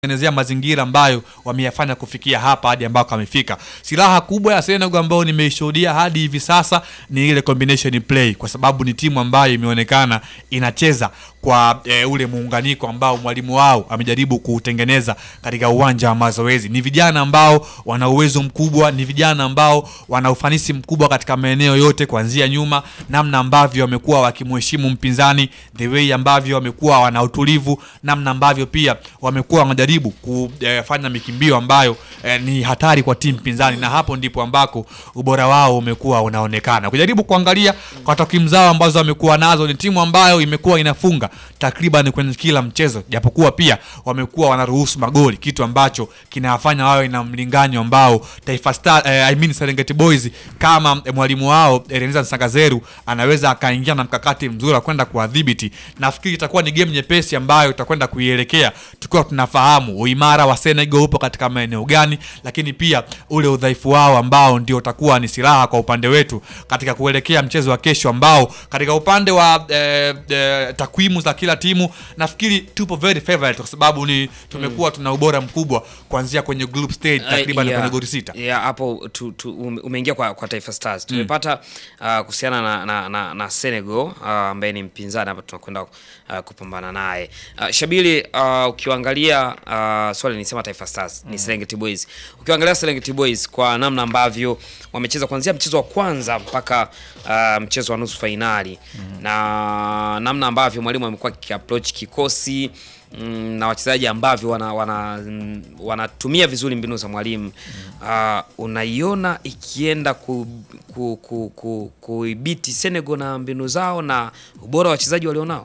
tengenezea mazingira ambayo wameyafanya kufikia hapa hadi ambako amefika. Silaha kubwa ya Senegal ambayo nimeishuhudia hadi hivi sasa ni ile combination play, kwa sababu ni timu ambayo imeonekana inacheza kwa e, ule muunganiko ambao mwalimu wao amejaribu kuutengeneza katika uwanja wa mazoezi. Ni vijana ambao wana uwezo mkubwa, ni vijana ambao wana ufanisi mkubwa katika maeneo yote, kuanzia nyuma, namna ambavyo wamekuwa wakimheshimu mpinzani, the way ambavyo wamekuwa wana utulivu, namna ambavyo pia wamekuwa wanajaribu kufanya mikimbio ambayo eh, ni hatari kwa timu pinzani, na hapo ndipo ambako ubora wao umekuwa unaonekana. Kujaribu kuangalia kwa takwimu zao ambazo wamekuwa nazo, ni timu ambayo imekuwa inafunga takriban kwenye kila mchezo, japokuwa pia wamekuwa wanaruhusu magoli, kitu ambacho kinawafanya wawe na mlinganyo ambao Taifa Star, eh, I mean Serengeti Boys kama eh, mwalimu wao Ereneza Nsagazeru anaweza akaingia na mkakati mzuri wa kwenda kuwadhibiti. Nafikiri itakuwa ni game nyepesi ambayo tutakwenda kuielekea tukiwa tunafahamu uimara wa Senegal upo katika maeneo gani, lakini pia ule udhaifu wao ambao ndio utakuwa ni silaha kwa upande wetu katika kuelekea mchezo wa kesho, ambao katika upande wa eh, eh, takwimu za kila timu nafikiri tupo very favorite kwa sababu ni tumekuwa tuna ubora mkubwa kuanzia kwenye group stage takriban Uh, yeah. kwenye goli sita. Yeah, hapo tu, tu, ume- umeingia kwa, kwa Taifa Stars tumepata uh, kuhusiana na, na, na, na Senegal uh, ambaye ni mpinzani hapa tunakwenda uh, kupambana naye uh, Shabili uh, ukiangalia uh, swali nisema Taifa Stars ni Serengeti Boys ukiangalia Serengeti Boys kwa namna ambavyo wamecheza kuanzia mchezo wa kwanza mpaka uh, mchezo wa nusu fainali na namna ambavyo mwalimu amekuwa akiapproach kikosi mm, na wachezaji ambavyo wana, wana, mm, wanatumia vizuri mbinu za mwalimu uh, unaiona ikienda ku, ku, ku, ku, kuibiti Senegal na mbinu zao na ubora wa wachezaji walionao.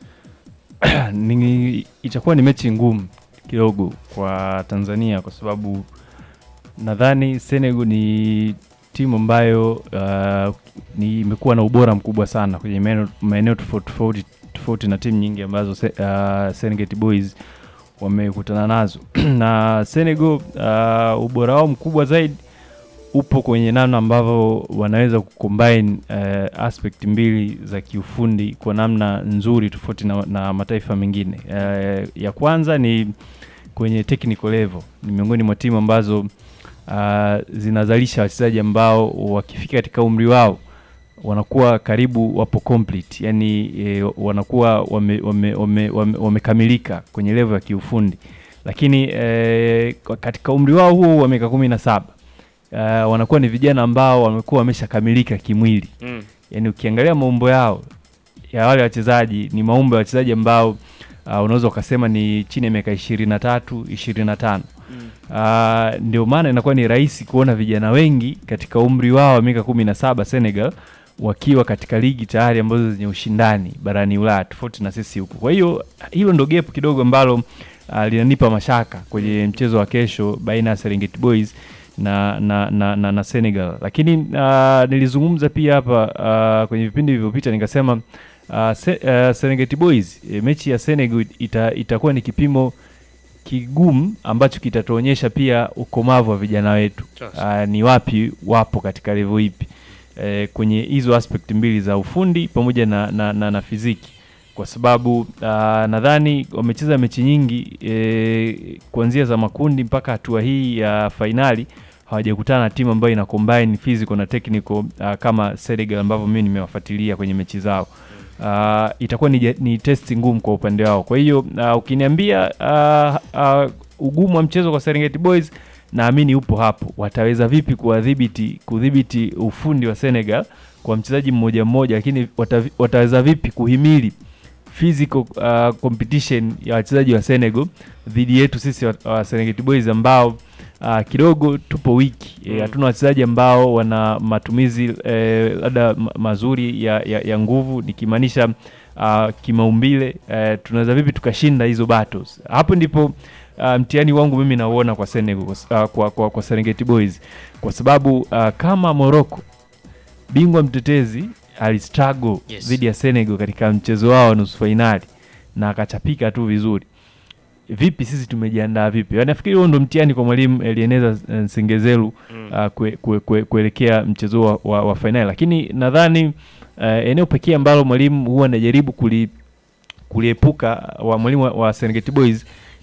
ni, itakuwa ni mechi ngumu kidogo kwa Tanzania kwa sababu nadhani Senegal ni timu ambayo uh, ni imekuwa na ubora mkubwa sana kwenye maeneo- maeneo tofauti tofauti tofauti na timu nyingi ambazo se, uh, Serengeti Boys wamekutana nazo na Senegal uh, ubora wao mkubwa zaidi upo kwenye namna ambavyo wanaweza kucombine uh, aspect mbili za kiufundi kwa namna nzuri tofauti na, na mataifa mengine. Uh, ya kwanza ni kwenye technical level, ni miongoni mwa timu ambazo uh, zinazalisha wachezaji ambao wakifika katika umri wao wanakuwa karibu wapo complete, yani e, wanakuwa wamekamilika wame, wame, wame, wamekamilika kwenye level ya kiufundi, lakini e, katika umri wao huo wa miaka kumi na saba uh, wanakuwa ni vijana ambao wamekuwa wameshakamilika kimwili. Mm. Yani ukiangalia maumbo yao ya wale wachezaji ni maumbo ya wachezaji ambao uh, unaweza ukasema ni chini ya miaka ishirini na tatu ishirini na tano Uh, ndio maana inakuwa ni rahisi kuona vijana wengi katika umri wao wa miaka kumi na saba Senegal wakiwa katika ligi tayari ambazo zenye ushindani barani Ulaya tofauti na sisi huku. Kwa hiyo hilo ndo gap kidogo ambalo uh, linanipa mashaka kwenye mchezo wa kesho baina ya Serengeti Boys na na, na, na, na Senegal, lakini uh, nilizungumza pia hapa uh, kwenye vipindi vilivyopita nikasema uh, se, uh, Serengeti Boys eh, mechi ya Senegal ita, itakuwa ni kipimo kigumu ambacho kitatuonyesha pia ukomavu wa vijana wetu Sasa. uh, ni wapi wapo katika level ipi eh, kwenye hizo aspect mbili za ufundi pamoja na, na, na, na fiziki kwa sababu uh, nadhani wamecheza mechi nyingi eh, kuanzia za makundi mpaka hatua hii ya fainali hawajakutana na timu ambayo ina combine physical na technical uh, kama Senegal ambavyo mimi nimewafuatilia kwenye mechi zao uh, itakuwa ni, ni testi ngumu kwa upande wao. Kwa hiyo uh, ukiniambia uh, uh, ugumu wa mchezo kwa Serengeti Boys naamini upo hapo, wataweza vipi kuwadhibiti kudhibiti ufundi wa Senegal kwa mchezaji mmoja mmoja, lakini watavi- wataweza vipi kuhimili physical uh, competition ya wachezaji wa Senegal dhidi yetu sisi wa, wa Serengeti Boys ambao uh, kidogo tupo wiki Eh, Mm. hatuna wachezaji ambao wana matumizi eh, labda ma- mazuri ya, ya, ya nguvu nikimaanisha uh, kimaumbile eh, tunaweza vipi tukashinda hizo battles hapo ndipo uh, mtihani wangu mimi nauona kwa Senegal uh, kwa, kwa, kwa Serengeti Boys kwa sababu uh, kama Morocco bingwa mtetezi alistruggle Yes. dhidi ya Senegal katika mchezo wao wa nusu fainali na akachapika tu vizuri. Vipi sisi tumejiandaa vipi? Yaani nafikiri huo ndo mtihani kwa mwalimu Elieneza eh, Nsengezelu Mm. uh, kue, kue, kue, kuelekea mchezo wa, wa, wa fainali, lakini nadhani uh, eneo pekee ambalo mwalimu huwa anajaribu kuli, kuliepuka wa mwalimu wa, wa Serengeti Boys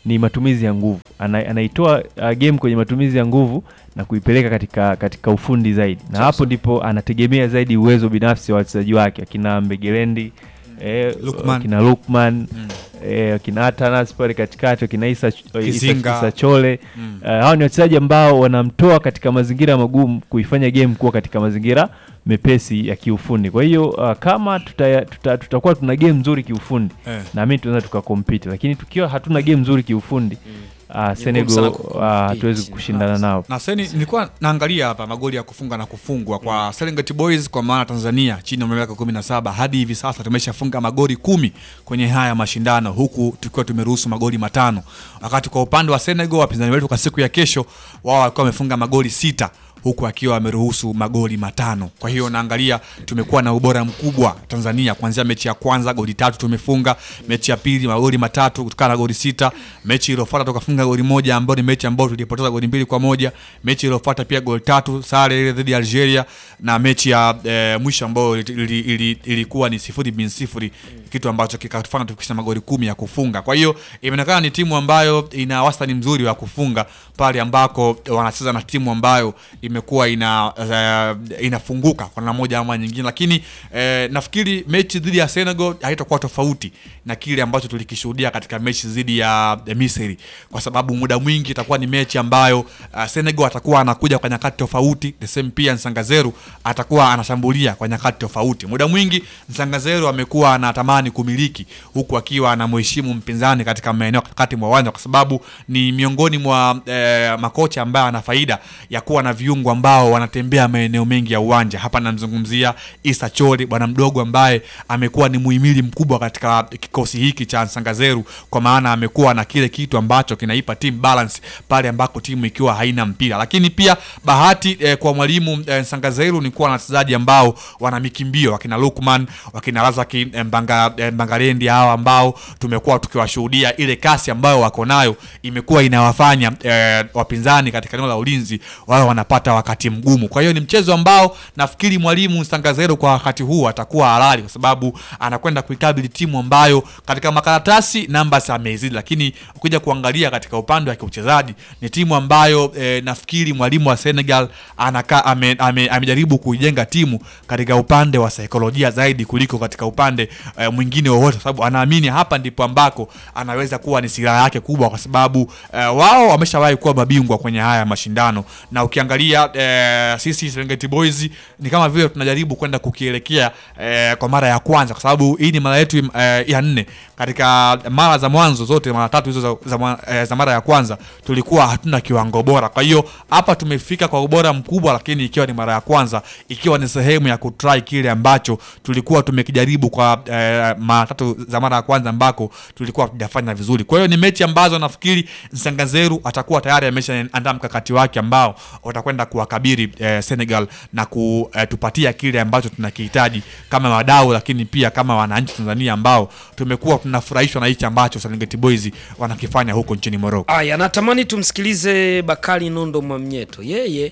ni matumizi ya nguvu. Ana, anaitoa uh, game kwenye matumizi ya nguvu na kuipeleka katika katika ufundi zaidi, na Sasa. hapo ndipo anategemea zaidi uwezo binafsi wa wachezaji wake akina Mbegelendi eh, Lukman. akina Lukman Mm. eh, akina Atanas pale katikati akina Isa, Isa, Kizinga. Isa Chole Mm. Uh, hao ni wachezaji ambao wanamtoa katika mazingira magumu kuifanya game kuwa katika mazingira mepesi ya kiufundi. Kwa hiyo uh, kama tuta, tuta, tutakuwa tuna game nzuri kiufundi Eh. naamini tunaweza tukakompiti, lakini tukiwa hatuna game nzuri kiufundi uh, sana Senegal kucompete. uh, hatuwezi kushindana nao. na seni nilikuwa naangalia hapa magoli ya kufunga na kufungwa kwa Serengeti Boys kwa maana Tanzania chini ya umri wa miaka 17 hadi hivi sasa tumeshafunga magoli kumi kwenye haya mashindano huku tukiwa tumeruhusu magoli matano, wakati kwa upande wa Senegal wapinzani wetu kwa siku ya kesho wao walikuwa wamefunga magoli sita huku akiwa ameruhusu magoli matano. Kwa hiyo naangalia tumekuwa na ubora mkubwa Tanzania, kuanzia mechi ya kwanza goli tatu tumefunga, mechi ya pili magoli matatu kutokana na goli sita, mechi iliyofuata tukafunga goli moja ambayo ni mechi ambayo tulipoteza goli mbili kwa moja, mechi iliyofuata pia goli tatu sare ile dhidi ya Algeria, na mechi ya eh, mwisho ambayo ili- ili- ili- ilikuwa ni sifuri bin sifuri, kitu ambacho kikatufanya tufikisha magoli kumi ya kufunga. Kwa hiyo imeonekana ni timu ambayo ina wastani mzuri wa kufunga pale ambako wanacheza na timu ambayo imekuwa ina uh, inafunguka kwa namna moja ama nyingine, lakini eh, nafikiri mechi dhidi ya Senegal haitakuwa tofauti na kile ambacho tulikishuhudia katika mechi dhidi ya ya Misri, kwa sababu muda mwingi itakuwa ni mechi ambayo uh, Senegal atakuwa anakuja kwa nyakati tofauti, the same pia Nsangazeru atakuwa anashambulia kwa nyakati tofauti. Muda mwingi Nsangazeru amekuwa anatamani kumiliki huku akiwa anamheshimu mpinzani katika maeneo kati mwa uwanja, kwa sababu ni miongoni mwa eh, makocha ambaye ana faida ya kuwa na viungo ambao wanatembea maeneo mengi ya uwanja. Hapa namzungumzia Isa Chori, bwana mdogo ambaye amekuwa ni muhimili mkubwa katika kikosi hiki cha Nsangazeru, kwa maana amekuwa na kile kitu ambacho kinaipa team balance pale ambako timu ikiwa haina mpira. Lakini pia bahati eh, kwa mwalimu eh, Nsangazeru ni kuwa na wachezaji ambao wana mikimbio, wakina Lukman, wakina Razaki eh, Mbanga, eh, Mbangalendi hawa ambao tumekuwa tukiwashuhudia ile kasi ambayo wako nayo imekuwa inawafanya eh, wapinzani katika eneo la ulinzi wao wanapata wakati mgumu. Kwa hiyo ni mchezo ambao nafikiri mwalimu Nsangazeru kwa wakati huu atakuwa halali, kwa sababu anakwenda kuikabili timu ambayo katika makaratasi numbers amezidi, lakini ukija kuangalia katika upande wa kiuchezaji ni timu ambayo eh, nafikiri mwalimu wa Senegal anaka, ame, ame, amejaribu kuijenga timu katika upande wa saikolojia zaidi kuliko katika upande eh, mwingine wowote, kwa sababu anaamini hapa ndipo ambako anaweza kuwa ni silaha yake kubwa, kwa sababu eh, wao wameshawahi kuwa mabingwa kwenye haya mashindano, na ukiangalia eh, sisi Serengeti Boys ni kama vile tunajaribu kwenda kukielekea eh, kwa mara ya kwanza, kwa sababu hii ni mara yetu eh, ya nne. Katika mara za mwanzo zote mara tatu hizo za, za, mwa- eh, za mara ya kwanza tulikuwa hatuna kiwango bora. Kwa hiyo hapa tumefika kwa ubora mkubwa, lakini ikiwa ni mara ya kwanza, ikiwa ni sehemu ya kutry kile ambacho tulikuwa tumekijaribu kwa eh, mara tatu za mara ya kwanza ambako tulikuwa hatujafanya vizuri. Kwa hiyo ni mechi ambazo nafikiri Nsangazeru atakuwa tayari ameshaandaa mkakati wake ambao utakwenda kuwakabiri eh, Senegal na kutupatia kile ambacho tunakihitaji kama wadau, lakini pia kama wananchi Tanzania ambao tumekuwa tunafurahishwa na hichi ambacho Serengeti Boys wanakifanya huko nchini Morocco. Aya, natamani tumsikilize Bakari Nondo Mwamnyeto. Yeye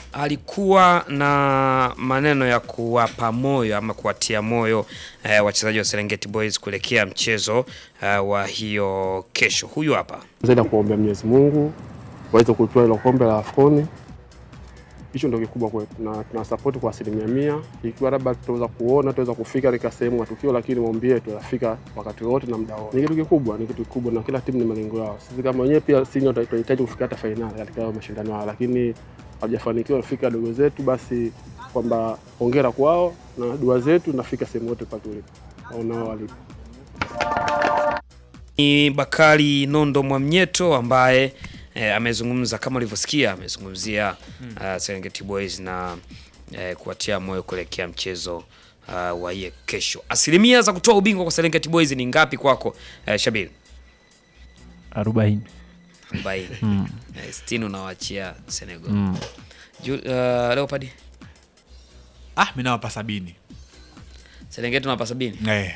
alikuwa na maneno ya kuwapa moyo ama kuwatia moyo eh, wachezaji wa Serengeti Boys kuelekea mchezo eh, wa hiyo kesho. Huyu hapa. zaidi ya kuombea Mwenyezi Mungu waweze kutoa hilo kombe la AFCON. Hicho ndio kikubwa kwetu, na tuna support kwa asilimia mia. Ikiwa labda tutaweza kuona, tutaweza kufika katika sehemu ya tukio, lakini maombi yetu yafika wakati wote na muda wote. Ni kitu kikubwa, ni kitu kikubwa, na kila timu ni malengo yao. Sisi kama wenyewe pia sisi ndio tunahitaji kufika hata fainali katika hayo mashindano haya, lakini hawajafanikiwa kufika dogo zetu, basi kwamba hongera kwao na dua zetu nafika sehemu yote pale tulipo au nao walipo. Ni Bakari Nondo Mwamnyeto ambaye eh, amezungumza kama ulivyosikia, amezungumzia uh, Serengeti Boys na eh, kuwatia moyo kuelekea mchezo uh, wa hiye kesho. Asilimia za kutoa ubingwa kwa Serengeti Boys ni ngapi kwako eh, Shabir? arobaini 40. Eh, 60 unawaachia Senegal. mm. Ju, uh, Leopard Ah, mimi nawapa sabini. Serengeti unawapa 70. Eh,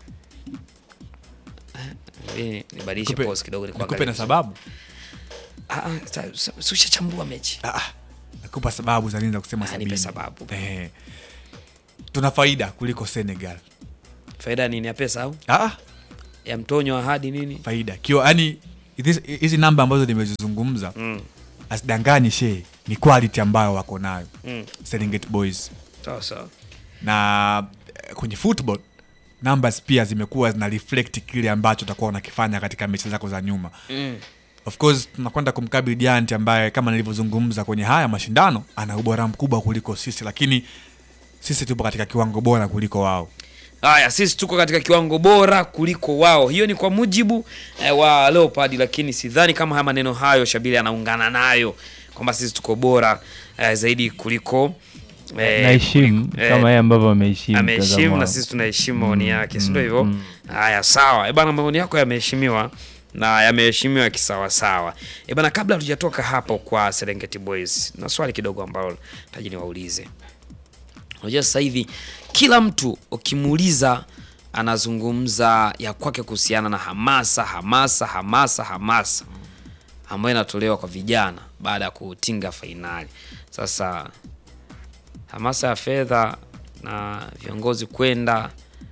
Mimi nibadilishe Nikupe- pause kidogo nikupe nikuangalie. na sababu Ah, ah, sa- sa- si ushachambua mechi. ah, ah, nakupa sababu za nini za kusema Ah, nipe sabini. sababu. Eh, tuna faida kuliko Senegal. Faida nini ya pesa au Ah, ah, ya mtonyo ahadi nini? faida kio, yani Hizi- hizi namba ambazo nimezizungumza Mm. asidanganyi shee ni quality ambayo wako nayo Mm. Serengeti Boys Sawa sawa. na eh, kwenye football numbers pia zimekuwa zina reflect kile ambacho utakuwa unakifanya katika mechi zako za nyuma Mm. of course tunakwenda kumkabili Giant ambaye kama nilivyozungumza kwenye haya mashindano ana ubora mkubwa kuliko sisi lakini sisi tupo katika kiwango bora kuliko wao Haya, sisi tuko katika kiwango bora kuliko wao. Hiyo ni kwa mujibu eh, wa Leopard, lakini sidhani kama haya maneno hayo Shabili anaungana nayo kwamba sisi tuko bora eh, zaidi kuliko eh, naheshimu kuliko- eh, kama yeye ambavyo ameheshimu mtazamo ameheshimu na wangu. sisi tunaheshimu maoni yake, si ndio mm, hivyo? mm. Haya, sawa. Eh bana, maoni yako yameheshimiwa na yameheshimiwa kisawasawa. Eh bana, kabla hatujatoka hapo kwa Serengeti Boys, na swali kidogo ambalo taji niwaulize. Unajua sasa hivi kila mtu ukimuuliza anazungumza ya kwake kuhusiana na hamasa hamasa hamasa hamasa ambayo inatolewa kwa vijana baada ya kutinga fainali. Sasa hamasa ya fedha na viongozi kwenda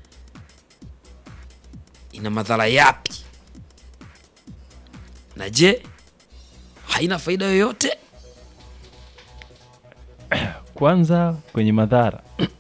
ina madhara yapi? Na je, haina faida yoyote? Kwanza kwenye madhara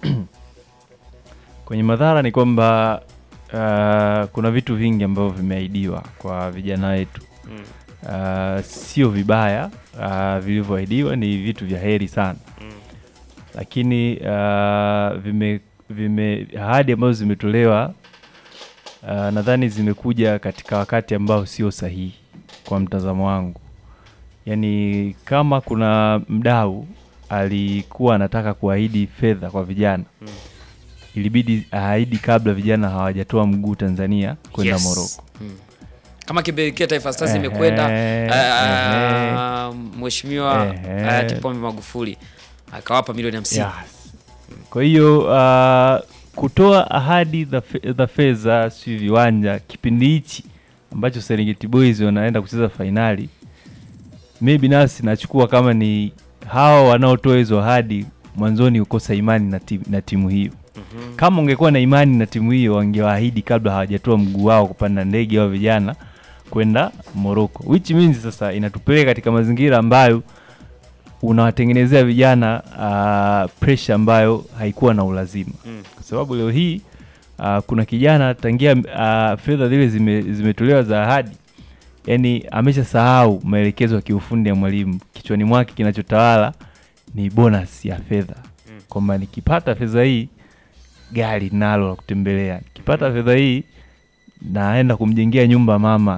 kwenye madhara ni kwamba uh, kuna vitu vingi ambavyo vimeahidiwa kwa vijana wetu Mm. uh, sio vibaya uh, vilivyoahidiwa ni vitu vya heri sana Mm. lakini uh, vime, vime ahadi ambazo zimetolewa uh, nadhani zimekuja katika wakati ambao sio sahihi kwa mtazamo wangu yaani kama kuna mdau alikuwa anataka kuahidi fedha kwa vijana Mm. ilibidi aahidi kabla vijana hawajatoa mguu Tanzania kwenda Yes. Moroko. Mm. Kama kipelekea Taifa Stars Ehe, imekwenda ehe. ah, Mheshimiwa Ehe. hayati Pombe Magufuli akawapa milioni hamsini. Yes. Kwa hiyo uh, kutoa ahadi za fe- za fedha si viwanja kipindi hichi ambacho Serengeti Boys wanaenda kucheza fainali, mi binafsi nachukua kama ni hawa wanaotoa hizo ahadi mwanzoni ukosa imani na, tim, na timu hiyo. Mhm. Kama ungekuwa na imani na timu hiyo, wangewaahidi kabla hawajatoa mguu wao kupanda ndege wa vijana kwenda Morocco, which means sasa inatupeleka katika mazingira ambayo unawatengenezea vijana uh, pressure ambayo haikuwa na ulazima Mm. kwa sababu leo hii uh, kuna kijana tangia uh, fedha zile zime, zimetolewa za ahadi yani ameshasahau maelekezo ya kiufundi ya mwalimu kichwani mwake kinachotawala ni bonus ya fedha Mm. kwamba nikipata fedha hii gari nalo la kutembelea nikipata fedha hii naenda kumjengea nyumba mama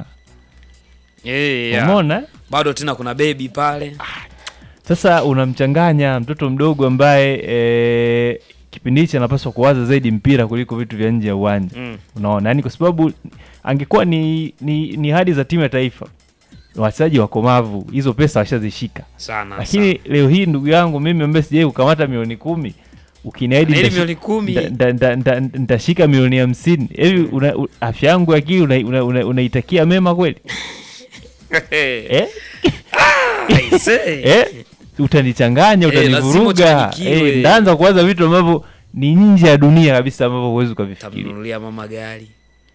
Yeah, yeah. umeona Bado tena kuna bebi pale. Sasa unamchanganya mtoto mdogo ambaye e, kipindi hichi anapaswa kuwaza zaidi mpira kuliko vitu vya nje ya uwanja. Mm. Unaona, yani kwa sababu angekuwa ni, ni, ni hadi za timu ya taifa, wachezaji wakomavu, hizo pesa washazishika. Sana. Lakini leo hii ndugu yangu mimi ambaye sijai kukamata milioni kumi ukiniahidi sana. Ili nitashi- milioni kumi. nita- nita- nita- nita- nitashika milioni hamsini hivi una- u- afya yangu ya akili unaitakia una, una, unaitakia mema kweli eh? Aisee. eh? utanichanganya Eh, lazima utanivuruga uchanganyikiwe. eh, ndaanza kuwaza vitu ambavyo ni nje ya dunia kabisa ambavyo huwezi ukavifikiria Tamnunulia mama gari.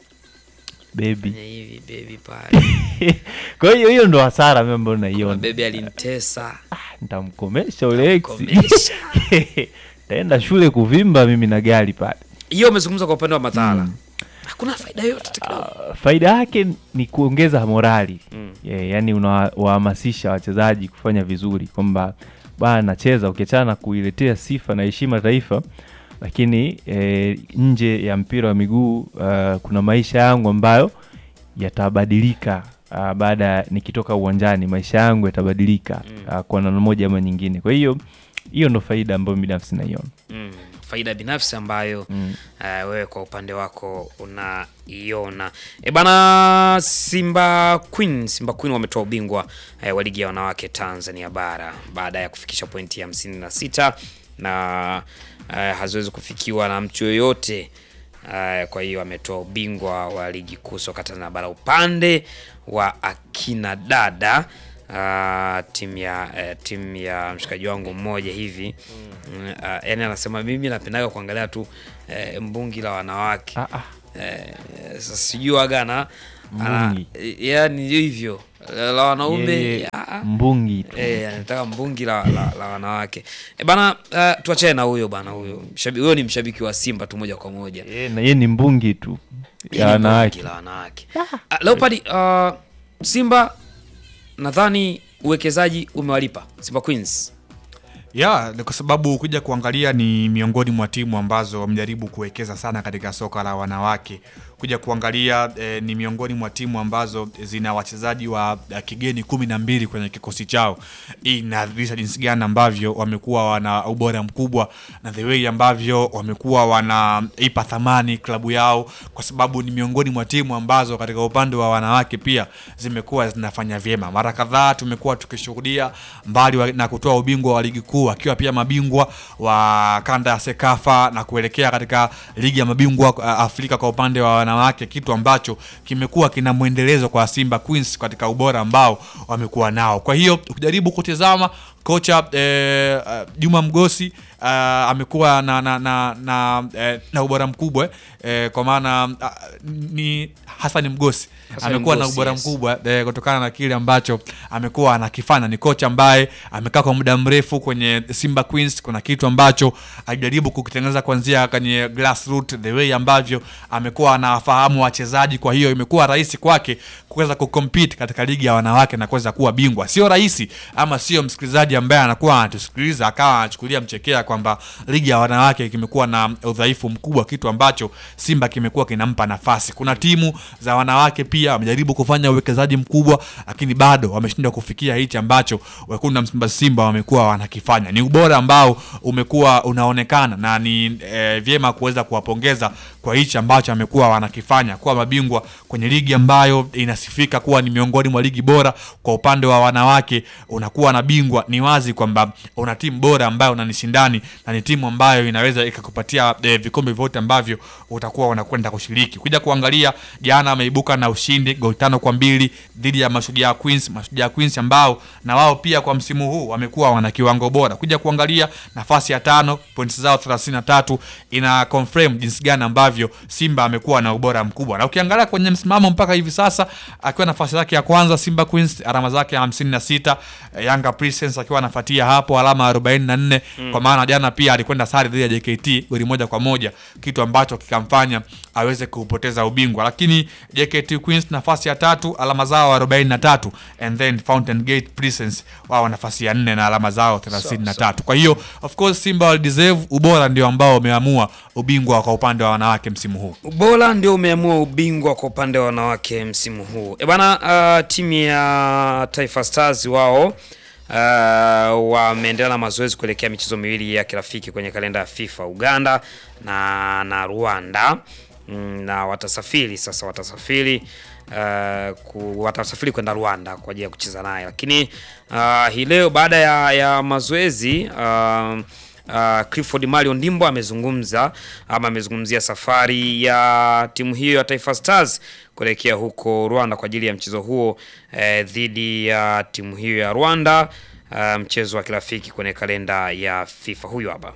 bebi Fanya hivi bebi pale. kwa hiyo hiyo ndo hasara mimi ambayo Kuna naiona bebi alinitesa. nitamkomesha ule ex Komesha. taenda shule kuvimba mimi na gari pale Hiyo umezungumza kwa upande wa madhara. Hakuna faida yoyote hata kidogo. Ah, faida yake ni kuongeza morali Mm. yeah, yani unawahamasisha wachezaji kufanya vizuri kwamba bana nacheza ukiachana na kuiletea sifa na heshima taifa lakini eh, nje ya mpira wa miguu uh, kuna maisha yangu ambayo yatabadilika uh, baada ya nikitoka uwanjani maisha yangu yatabadilika Mm. uh, kwa namna moja ama nyingine kwa hiyo hiyo ndo faida ambayo binafsi naiona Mm. Faida binafsi ambayo mm. Uh, wewe kwa upande wako unaiona e bana. Simba Queen, Simba Queen wametoa ubingwa uh, wa ligi ya wanawake Tanzania bara baada ya kufikisha pointi hamsini na sita na uh, haziwezi kufikiwa na mtu yoyote uh, kwa hiyo ametoa ubingwa wa ligi kuu soka Tanzania bara upande wa akina dada uh, timu ya uh, timu ya mshikaji wangu mmoja hivi mm. uh, yani anasema mimi napendaga kuangalia tu uh, mbungi la wanawake ah, ah. Eh, sasa sijui waga ana Ana- Mbungi. yani hivyo la la wanaume Yeye ah, mbungi tu. Eh, anataka mbungi la, la, la wanawake e bana uh, tuachane na huyo bana huyo Mshabi- huyo ni mshabiki wa simba tu moja kwa moja Yeye na yeye ni mbungi tu Yeye ya ni wanawake. mbungi la wanawake Ah, Leopard uh, simba nadhani uwekezaji umewalipa simba queens ya ni kwa sababu ukija kuangalia ni miongoni mwa timu ambazo wamejaribu kuwekeza sana katika soka la wanawake kuja kuangalia eh, ni miongoni mwa timu ambazo zina wachezaji wa eh, kigeni kumi na mbili kwenye kikosi chao hii inadhihirisha jinsi gani ambavyo wamekuwa wana ubora mkubwa na the way ambavyo wamekuwa wanaipa thamani klabu yao kwa sababu ni miongoni mwa timu ambazo katika upande wa wanawake pia zimekuwa zinafanya vyema mara kadhaa tumekuwa tukishuhudia mbali wa, na kutoa ubingwa wa ligi kuu akiwa pia mabingwa wa kanda ya sekafa na kuelekea katika ligi ya mabingwa uh, afrika kwa upande wa wanawake kitu ambacho kimekuwa kina mwendelezo kwa simba queens katika ubora ambao wamekuwa nao kwa hiyo ukijaribu kutizama kocha eh, uh, juma mgosi uh, amekuwa na na, na, na, eh, na ubora mkubwa eh, kwa maana uh, ni hasani mgosi Hassan amekuwa na Mgosi, ubora yes. mkubwa eh, kutokana na kile ambacho amekuwa anakifanya ni kocha ambaye amekaa kwa muda mrefu kwenye simba queens kuna kitu ambacho alijaribu kukitengeneza kuanzia kwenye grassroots the way ambavyo amekuwa anawafahamu wachezaji kwa hiyo imekuwa rahisi kwake kuweza kucompete katika ligi ya wanawake na kuweza kuwa bingwa sio rahisi ama sio msikilizaji ambaye anakuwa anatusikiliza akawa anachukulia mchekea kwamba ligi ya wanawake kimekuwa na udhaifu mkubwa kitu ambacho simba kimekuwa kinampa nafasi kuna timu za wanawake pia wamejaribu kufanya uwekezaji mkubwa lakini bado wameshindwa kufikia hichi ambacho wekundu na msimba simba wamekuwa wanakifanya ni ubora ambao umekuwa unaonekana na ni e, vyema kuweza kuwapongeza kwa hichi ambacho amekuwa wanakifanya kuwa mabingwa kwenye ligi ambayo inasifika kuwa ni miongoni mwa ligi bora kwa upande wa wanawake unakuwa na bingwa ni wazi kwamba una timu bora ambayo unanishindani na ni timu ambayo inaweza ikakupatia e, vikombe vyote ambavyo utakuwa unakwenda kushiriki kuja kuangalia jana ameibuka na ushindi goli tano kwa mbili dhidi ya mashujaa queens mashujaa queens ambao na wao pia kwa msimu huu wamekuwa wana kiwango bora kuja kuangalia nafasi ya tano pointi zao 33 ina confirm jinsi gani ambavyo simba amekuwa na ubora mkubwa na ukiangalia kwenye msimamo mpaka hivi sasa akiwa nafasi yake ya kwanza simba queens alama zake 56 eh, yanga princess akiwa anafuatia hapo alama 44 mm. kwa maana jana pia alikwenda sare dhidi ya jkt goli moja kwa moja kitu ambacho kikamfanya aweze kupoteza ubingwa lakini jkt queens nafasi ya tatu alama zao 43 and then fountain gate princess wao nafasi ya nne na alama zao 33 kwa hiyo of course simba walideserve ubora ndio ambao umeamua ubingwa kwa upande wa wanawake msimu huu ubora ndio umeamua ubingwa kwa upande wa wanawake msimu huu e bana uh, timu ya taifa stars wao uh, wameendelea na mazoezi kuelekea michezo miwili ya kirafiki kwenye kalenda ya fifa uganda na na rwanda mm, na watasafiri sasa watasafiri Uh, ku, watasafiri kwenda Rwanda kwa ajili ya kucheza naye, lakini uh, hii leo baada ya, ya mazoezi uh, Uh, Clifford Mario Ndimbo amezungumza ama amezungumzia safari ya timu hiyo ya Taifa Stars kuelekea huko Rwanda kwa ajili ya mchezo huo eh, dhidi ya timu hiyo ya Rwanda uh, mchezo wa kirafiki kwenye kalenda ya FIFA. Huyu hapa.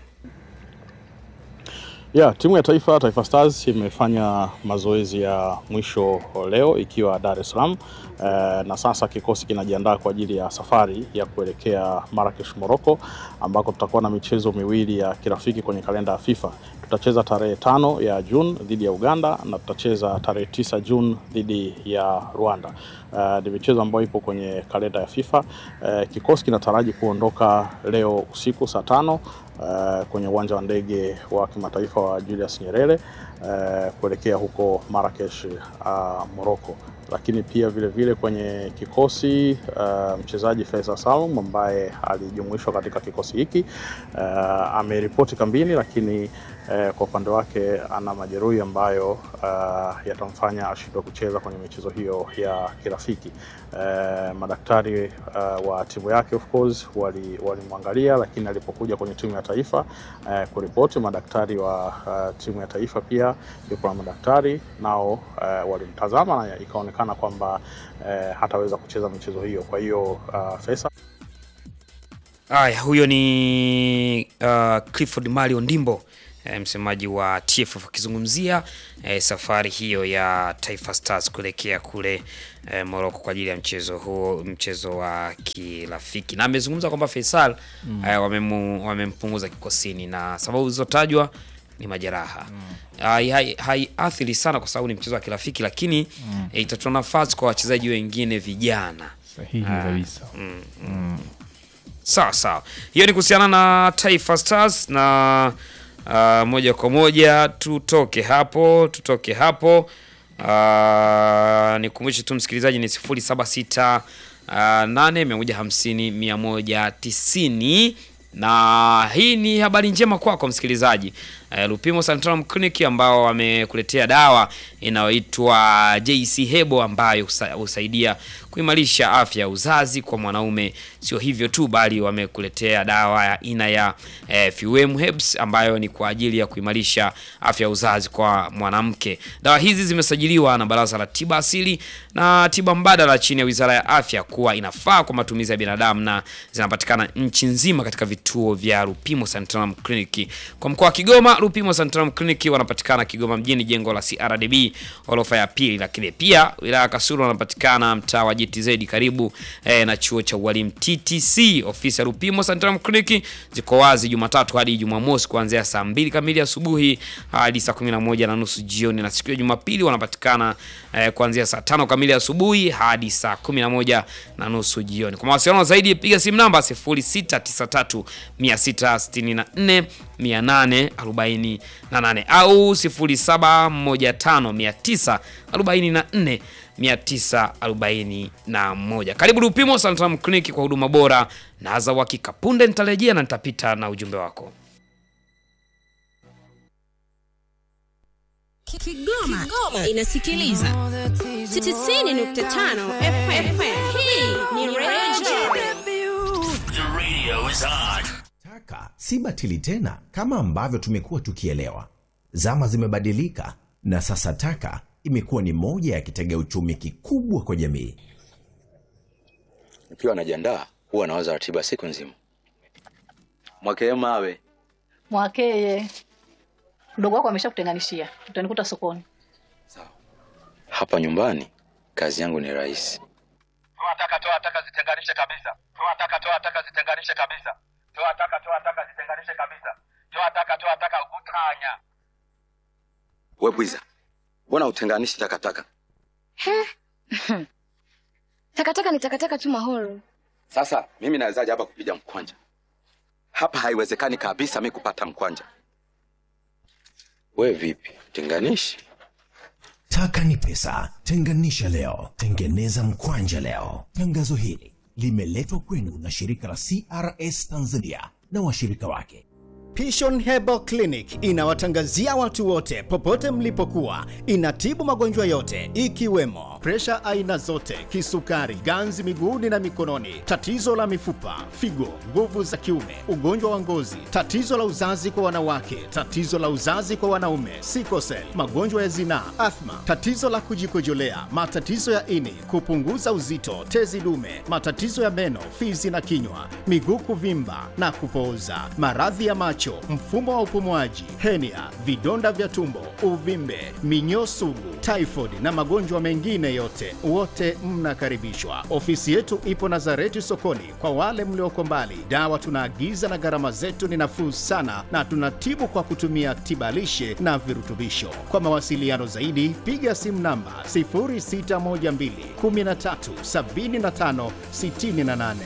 Yeah, timu ya taifa Taifa Stars imefanya mazoezi ya mwisho leo ikiwa Dar es Salaam eh, na sasa kikosi kinajiandaa kwa ajili ya safari ya kuelekea Marrakesh Morocco, ambako tutakuwa na michezo miwili ya kirafiki kwenye kalenda ya FIFA. Tutacheza tarehe tano ya Juni dhidi ya Uganda na tutacheza tarehe tisa Juni dhidi ya Rwanda. Uh, ni michezo ambayo ipo kwenye kalenda ya FIFA. Uh, kikosi kinataraji kuondoka leo usiku saa tano uh, kwenye uwanja wa ndege wa kimataifa wa Julius Nyerere uh, kuelekea huko Marrakesh uh, Morocco. Lakini pia vile vile kwenye kikosi uh, mchezaji Faisal Salum ambaye alijumuishwa katika kikosi hiki uh, ameripoti kambini, lakini uh, kwa upande wake ana majeruhi ambayo uh, yatamfanya ashindwe kucheza kwenye michezo hiyo ya kirafiki. Uh, madaktari uh, wa timu yake of course walimwangalia wali, lakini alipokuja kwenye timu ya taifa uh, kuripoti, madaktari wa uh, timu ya taifa pia yupo na madaktari nao uh, walimtazama na ikaonekana kwamba uh, hataweza kucheza michezo hiyo. Kwa hiyo uh, Faisal Aya, huyo ni uh, Clifford Mario Ndimbo eh, msemaji wa TFF akizungumzia eh, safari hiyo ya Taifa Stars kuelekea kule eh, Morocco kwa ajili ya mchezo huo, mchezo wa kirafiki, na amezungumza kwamba Faisal eh, wamemu, wamempunguza kikosini na sababu zilizotajwa ni majeraha hai, hai, haiathiri sana kwa sababu ni mchezo wa kirafiki, lakini eh, itatoa nafasi kwa wachezaji wengine vijana Sahihi kabisa. Sawa sawa, hiyo ni kuhusiana na Taifa Stars na uh, moja kwa moja tutoke hapo, tutoke hapo. Uh, nikumbushe tu msikilizaji ni 076 uh, 8 150 190 na hii ni habari njema kwako msikilizaji. Uh, Lupimo Santorum Clinic ambao wamekuletea dawa inayoitwa JC Hebo ambayo husa- husaidia kuimarisha afya ya uzazi kwa mwanaume. Sio hivyo tu, bali wamekuletea dawa ya aina ya eh, Fuem Herbs ambayo ni kwa ajili ya kuimarisha afya ya uzazi kwa mwanamke. Dawa hizi zimesajiliwa na Baraza la Tiba Asili na Tiba Mbadala chini ya Wizara ya Afya kuwa inafaa kwa matumizi ya binadamu na zinapatikana nchi nzima katika vituo vya Lupimo Santorum Clinic. Kwa mkoa wa Kigoma, Lupimo Santorum Clinic wanapatikana Kigoma mjini, jengo la CRDB orofa ya pili, lakini pia wilaya ya Kasulu wanapatikana mtaa wa GTZ karibu eh, na chuo cha ualimu TTC. Ofisi ya Lupimo Santorum Clinic ziko wazi Jumatatu hadi Jumamosi kuanzia saa mbili kamili asubuhi hadi saa kumi na moja na nusu jioni, na siku ya Jumapili wanapatikana eh, kuanzia saa tano kamili asubuhi hadi saa kumi na moja na nusu jioni. Kwa mawasiliano zaidi piga simu namba 0693 664 848 au 0715 944 941. Karibu Lupimo Santorum Clinic kwa huduma bora na za uhakika. Punde nitarejea na nitapita na ujumbe wako. Kigoma, Kigoma inasikiliza 90.5 FM. Hii ni Radio Taka si batili tena kama ambavyo tumekuwa tukielewa. Zama zimebadilika na sasa taka imekuwa ni moja ya kitega uchumi kikubwa kwa jamii. Nikiwa najiandaa huwa nawaza ratiba siku nzima. Mwakee mawe Mwakeye, mdogo wako ameshakutenganishia, utanikuta sokoni. hapa nyumbani, kazi yangu ni rahisi. toa taka toa taka zitenganishe kabisa toa taka toa taka zitenganishe kabisa toa taka toa taka zitenganishe kabisa toa taka toa taka utanya We bwiza, mbona utenganishi takataka? Takataka ni takataka tu mahoro. Sasa mimi nawezaje hapa kupiga mkwanja? Hapa haiwezekani kabisa mi kupata mkwanja. We vipi, tenganishi? Taka ni pesa, tenganisha leo, tengeneza mkwanja leo. Tangazo hili limeletwa kwenu na shirika la CRS Tanzania na washirika wake. Pishon Herbal Clinic inawatangazia watu wote popote mlipokuwa. Inatibu magonjwa yote ikiwemo presha aina zote, kisukari, ganzi miguuni na mikononi, tatizo la mifupa, figo, nguvu za kiume, ugonjwa wa ngozi, tatizo la uzazi kwa wanawake, tatizo la uzazi kwa wanaume, sikosel, magonjwa ya zinaa, athma, tatizo la kujikojolea, matatizo ya ini, kupunguza uzito, tezi dume, matatizo ya meno, fizi na kinywa, miguu kuvimba na kupooza, maradhi ya macho, mfumo wa upumuaji, henia, vidonda vya tumbo, uvimbe, minyoo sugu, typhoid na magonjwa mengine yote, wote mnakaribishwa. Ofisi yetu ipo Nazareti sokoni. Kwa wale mlioko mbali, dawa tunaagiza na gharama zetu ni nafuu sana, na tunatibu kwa kutumia tibalishe na virutubisho. Kwa mawasiliano zaidi, piga simu namba 0612 13 75 68.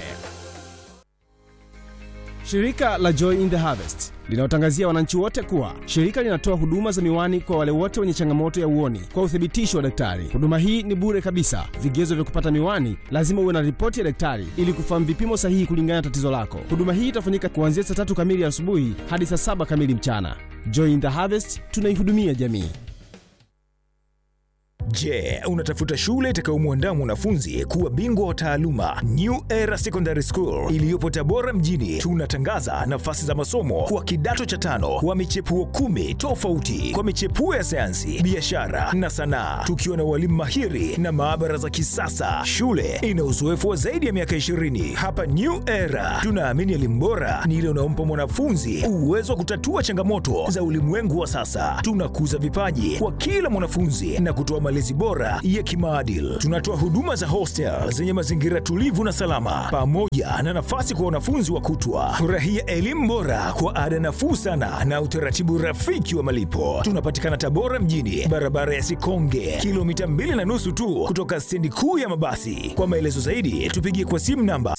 Shirika la Joy in the Harvest linawatangazia wananchi wote kuwa shirika linatoa huduma za miwani kwa wale wote wenye changamoto ya uoni kwa uthibitisho wa daktari. Huduma hii ni bure kabisa. Vigezo vya kupata miwani, lazima uwe na ripoti ya daktari ili kufahamu vipimo sahihi kulingana na tatizo lako. Huduma hii itafanyika kuanzia saa tatu kamili asubuhi hadi saa saba kamili mchana. Joy in the Harvest, tunaihudumia jamii. Je, unatafuta shule itakayomwandaa mwanafunzi kuwa bingwa wa taaluma? New Era Secondary School iliyopo Tabora mjini, tunatangaza nafasi za masomo kwa kidato cha tano wa michepuo kumi tofauti kwa michepuo ya sayansi, biashara na sanaa, tukiwa na walimu mahiri na maabara za kisasa. Shule ina uzoefu wa zaidi ya miaka 20. Hapa New Era tunaamini elimu bora ni ile unaompa mwanafunzi uwezo wa kutatua changamoto za ulimwengu wa sasa. Tunakuza vipaji kwa kila mwanafunzi na kutoa malezi bora ya kimaadili. Tunatoa huduma za hostel zenye mazingira tulivu na salama, pamoja na nafasi kwa wanafunzi wa kutwa. Furahia elimu bora kwa ada nafuu sana na utaratibu rafiki wa malipo. Tunapatikana Tabora mjini, barabara ya Sikonge, kilomita mbili na nusu tu kutoka stendi kuu ya mabasi. Kwa maelezo zaidi, tupigie kwa simu namba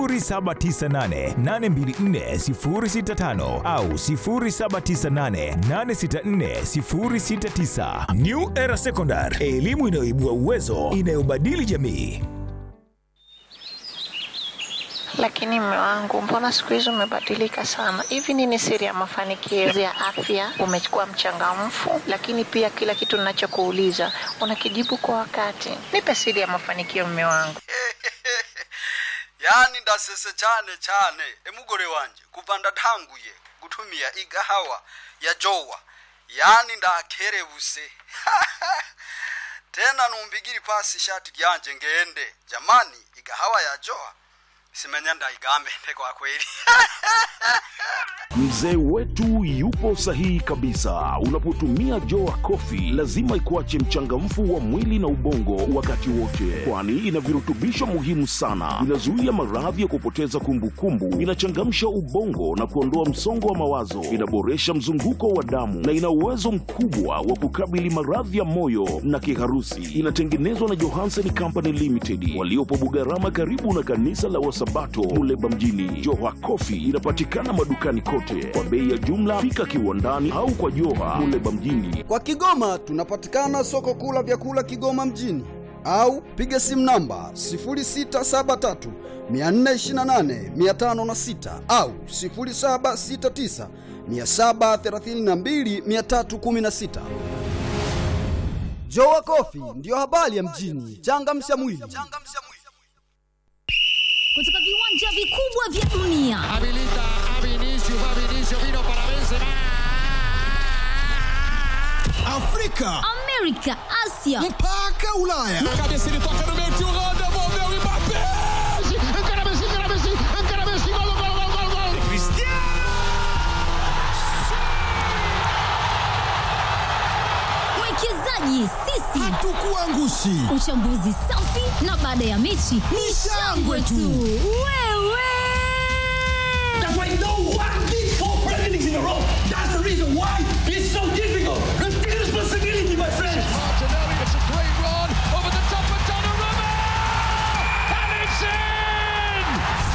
0798824065 au 0798864069. New Era Secondary, elimu inayoibua uwezo, inayobadili jamii. Lakini mme wangu, mbona siku hizi umebadilika sana? Hivi nini siri ya mafanikio ya afya? Umekuwa mchangamfu, lakini pia kila kitu ninachokuuliza unakijibu kwa wakati. Nipe siri ya mafanikio, mme wangu. yani ndasese cyane cyane emugore wanje kuva ndatanguye gutumia igahawa ya jowa yani ndakerebuse tena numbigiri pasi ishati ryanje ngende jamani igahawa ya jowa simenya ndaigambe kwa kweli Mzee wetu yupo sahihi kabisa. Unapotumia Joa Coffee lazima ikuache mchangamfu wa mwili na ubongo wakati wote, kwani ina virutubisho muhimu sana. Inazuia maradhi ya kupoteza kumbukumbu, inachangamsha ubongo na kuondoa msongo wa mawazo, inaboresha mzunguko wa damu na ina uwezo mkubwa wa kukabili maradhi ya moyo na kiharusi. Inatengenezwa na Johansen Company Limited waliopo Bugarama, karibu na kanisa la Wasabato Muleba mjini. Joa Coffee inapatikana madukani kote kwa bei ya jumla. Fika kiwandani au kwa Joha Muleba mjini. Kwa Kigoma tunapatikana soko kuu la vyakula Kigoma mjini au piga simu namba 0673 428 506 au 0769 732 316. Jowa Kofi ndiyo habari ya mjini. Changamsha mwili. kutoka viwanja vikubwa vya dunia Afrika, Amerika, Asia mpaka Ulaya. mwekezaji sisi hatukuangushi. Uchambuzi safi na baada ya mechi ni shangwe tu. Wewe That's why no one did four Premier Leagues in a row. That's the reason why it's so difficult. Take responsibility, my friends. Martinelli, it's a great run over the top of Donnarumma, and it's in.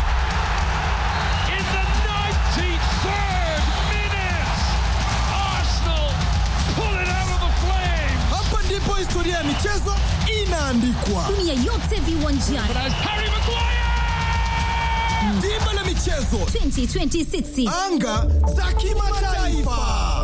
In the 93rd minute, Arsenal pull it out of the flames. Hapa ndipo historia ya michezo inaandikwa. dunia yote viwanjani. Harry Maguire. Dimba la michezo 2026 anga za kimataifa.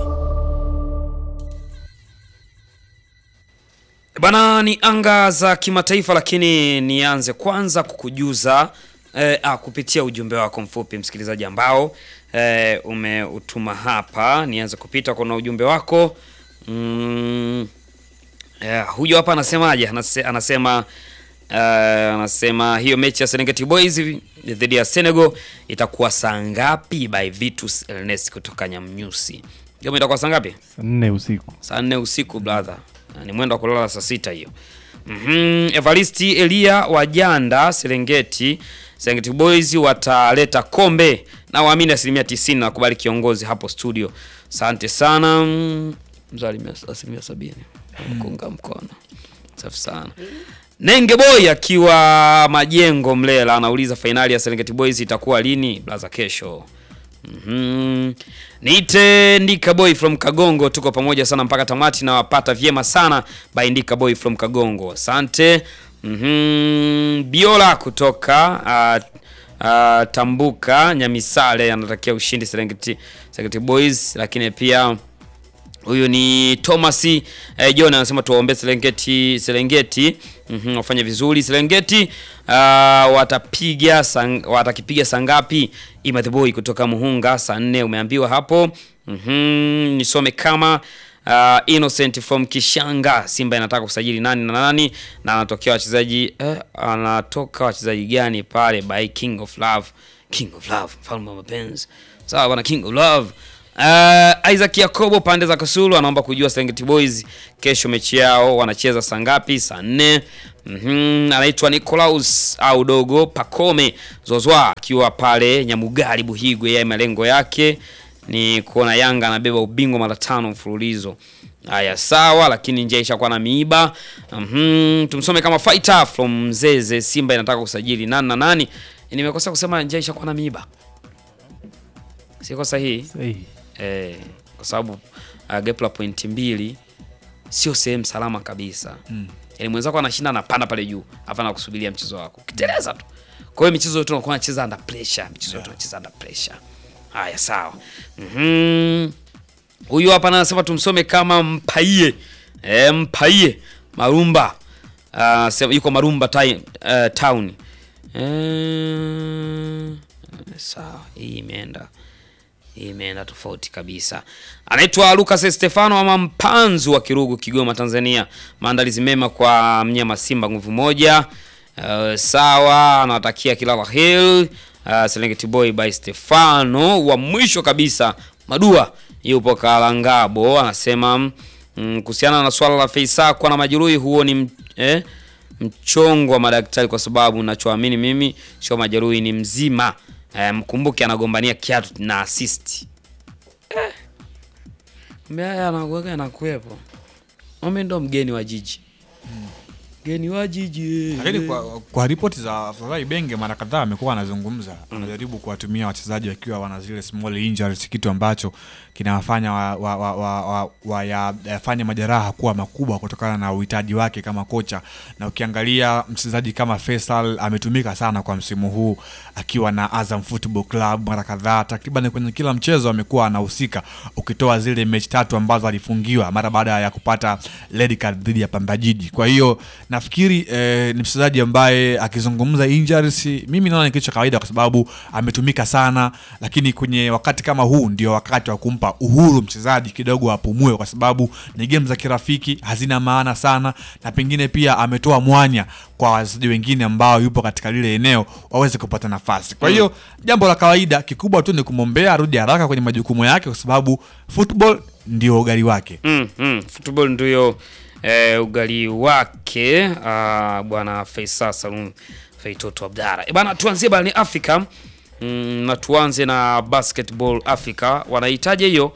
Bana, ni anga za kimataifa, lakini nianze kwanza kukujuza eh, ah, kupitia ujumbe wako mfupi msikilizaji ambao eh, umeutuma hapa. Nianze kupita kuna ujumbe wako mm, eh, huyo hapa anasemaje? Anase, anasema uh, anasema hiyo mechi ya Serengeti Boys dhidi ya Senegal itakuwa saa ngapi? By Vitus Ernest kutoka Nyamnyusi. Hiyo itakuwa saa ngapi? Saa nne usiku. Saa nne usiku brother, ni mwendo wa kulala saa sita hiyo. mm Evaristi Elia wa Janda Serengeti, Serengeti Boys wataleta kombe na waamini asilimia tisini na wakubali kiongozi hapo studio. Asante sana Mm, mzali mia- asilimia sabini kuunga mkono, safi sana. Nenge Boy akiwa Majengo Mlela anauliza fainali ya Serengeti Boys itakuwa lini? Blaza, kesho. Mhm. Niite Ndika Boy from Kagongo, tuko pamoja sana mpaka tamati na wapata vyema sana by Ndika Boy from Kagongo. Asante. Mhm. Biola kutoka uh, uh, Tambuka Nyamisale anatakia ushindi Serengeti, Serengeti Boys, lakini pia Huyu ni Thomas eh, John anasema tuwaombe Serengeti Serengeti mhm, wafanye vizuri Serengeti uh, watapiga sang, watakipiga saa ngapi? Ima the boy kutoka Muhunga saa nne umeambiwa hapo. Mhm, nisome kama uh, Innocent from Kishanga, Simba inataka kusajili nani na nani na anatokea wachezaji eh, anatoka wachezaji gani pale by King of Love, King of Love, mfalme wa mapenzi. Sawa bwana, King of Love. Uh, Isaac Yakobo pande za Kasulu anaomba kujua Serengeti Boys kesho mechi yao wanacheza saa ngapi? Saa nne. Mhm, anaitwa Nicolaus au dogo Pakome Zozwa akiwa pale Nyamugali Buhigwe. Yeye malengo yake ni kuona Yanga anabeba ubingwa mara tano mfululizo. Haya sawa, lakini njia ishakuwa na miiba. Mhm, tumsome kama fighter from Mzeze. Simba inataka kusajili nani na nani? Nimekosa kusema njia ishakuwa na miiba. Siko sahihi? Sahihi. Eh, kwa sababu uh, gap la pointi mbili sio sehemu salama kabisa. Mm. Yaani mwenzako anashinda anapanda pale juu, hapa na kusubiria mchezo wako. Ukiteleza tu. Kwa hiyo michezo yote unakuwa unacheza under pressure, michezo yote unacheza under pressure. Haya sawa. Mhm. Huyu hapa anasema tumsome kama Mpaie. Eh, Mpaie Marumba. Uh, sema yuko Marumba time, uh, town. Eh, sawa, hii imeenda hii imeenda tofauti kabisa. Anaitwa Lucas Stefano ama Mpanzu wa Kirugu, Kigoma, Tanzania. Maandalizi mema kwa mnyama Simba nguvu moja. Uh, sawa, anawatakia kila la heri. Uh, Serengeti Boy by Stefano. Wa mwisho kabisa Madua yupo Kalangabo anasema mm, kuhusiana na swala la Feisa kuwa na majeruhi, huo ni m- eh, mchongo wa madaktari, kwa sababu nachoamini mimi sio majeruhi, ni mzima. Eh, mkumbuke anagombania kiatu na assist. Eh. Mbaya anakuweka anakuwepo. Mimi ndo mgeni wa jiji. Mgeni wa jiji. Lakini kwa, kwa ripoti za Fadhai Benge mara kadhaa amekuwa anazungumza, anajaribu kuwatumia wachezaji wakiwa wana zile small injuries, kitu ambacho kinawafanya wa, wa, wa, wa, wa, wa ya, yafanye majeraha kuwa makubwa kutokana na uhitaji wake kama kocha. Na ukiangalia mchezaji kama Faisal ametumika sana kwa msimu huu akiwa na Azam Football Club mara kadhaa, takriban kwenye kila mchezo amekuwa anahusika, ukitoa zile mechi tatu ambazo alifungiwa mara baada ya kupata red card dhidi ya Pamba Jiji. Kwa hiyo nafikiri eh, ni mchezaji ambaye akizungumza injuries, mimi naona ni kitu cha kawaida kwa sababu ametumika sana, lakini kwenye wakati kama huu ndio wakati wa kumpa uhuru mchezaji kidogo apumue, kwa sababu ni game za kirafiki hazina maana sana, na pengine pia ametoa mwanya kwa wachezaji wengine ambao yupo katika lile eneo waweze kupata nafasi. Kwa hiyo jambo la kawaida, kikubwa tu ni kumwombea arudi haraka kwenye majukumu yake, kwa sababu football ndio ugali wake. Mm, mm. Football ndio eh, ugali wake ah, bwana Faisal Salum Feitoto Abdara. E bana, tuanzie barani Afrika mm, na tuanze na Basketball Africa. Wanahitaji hiyo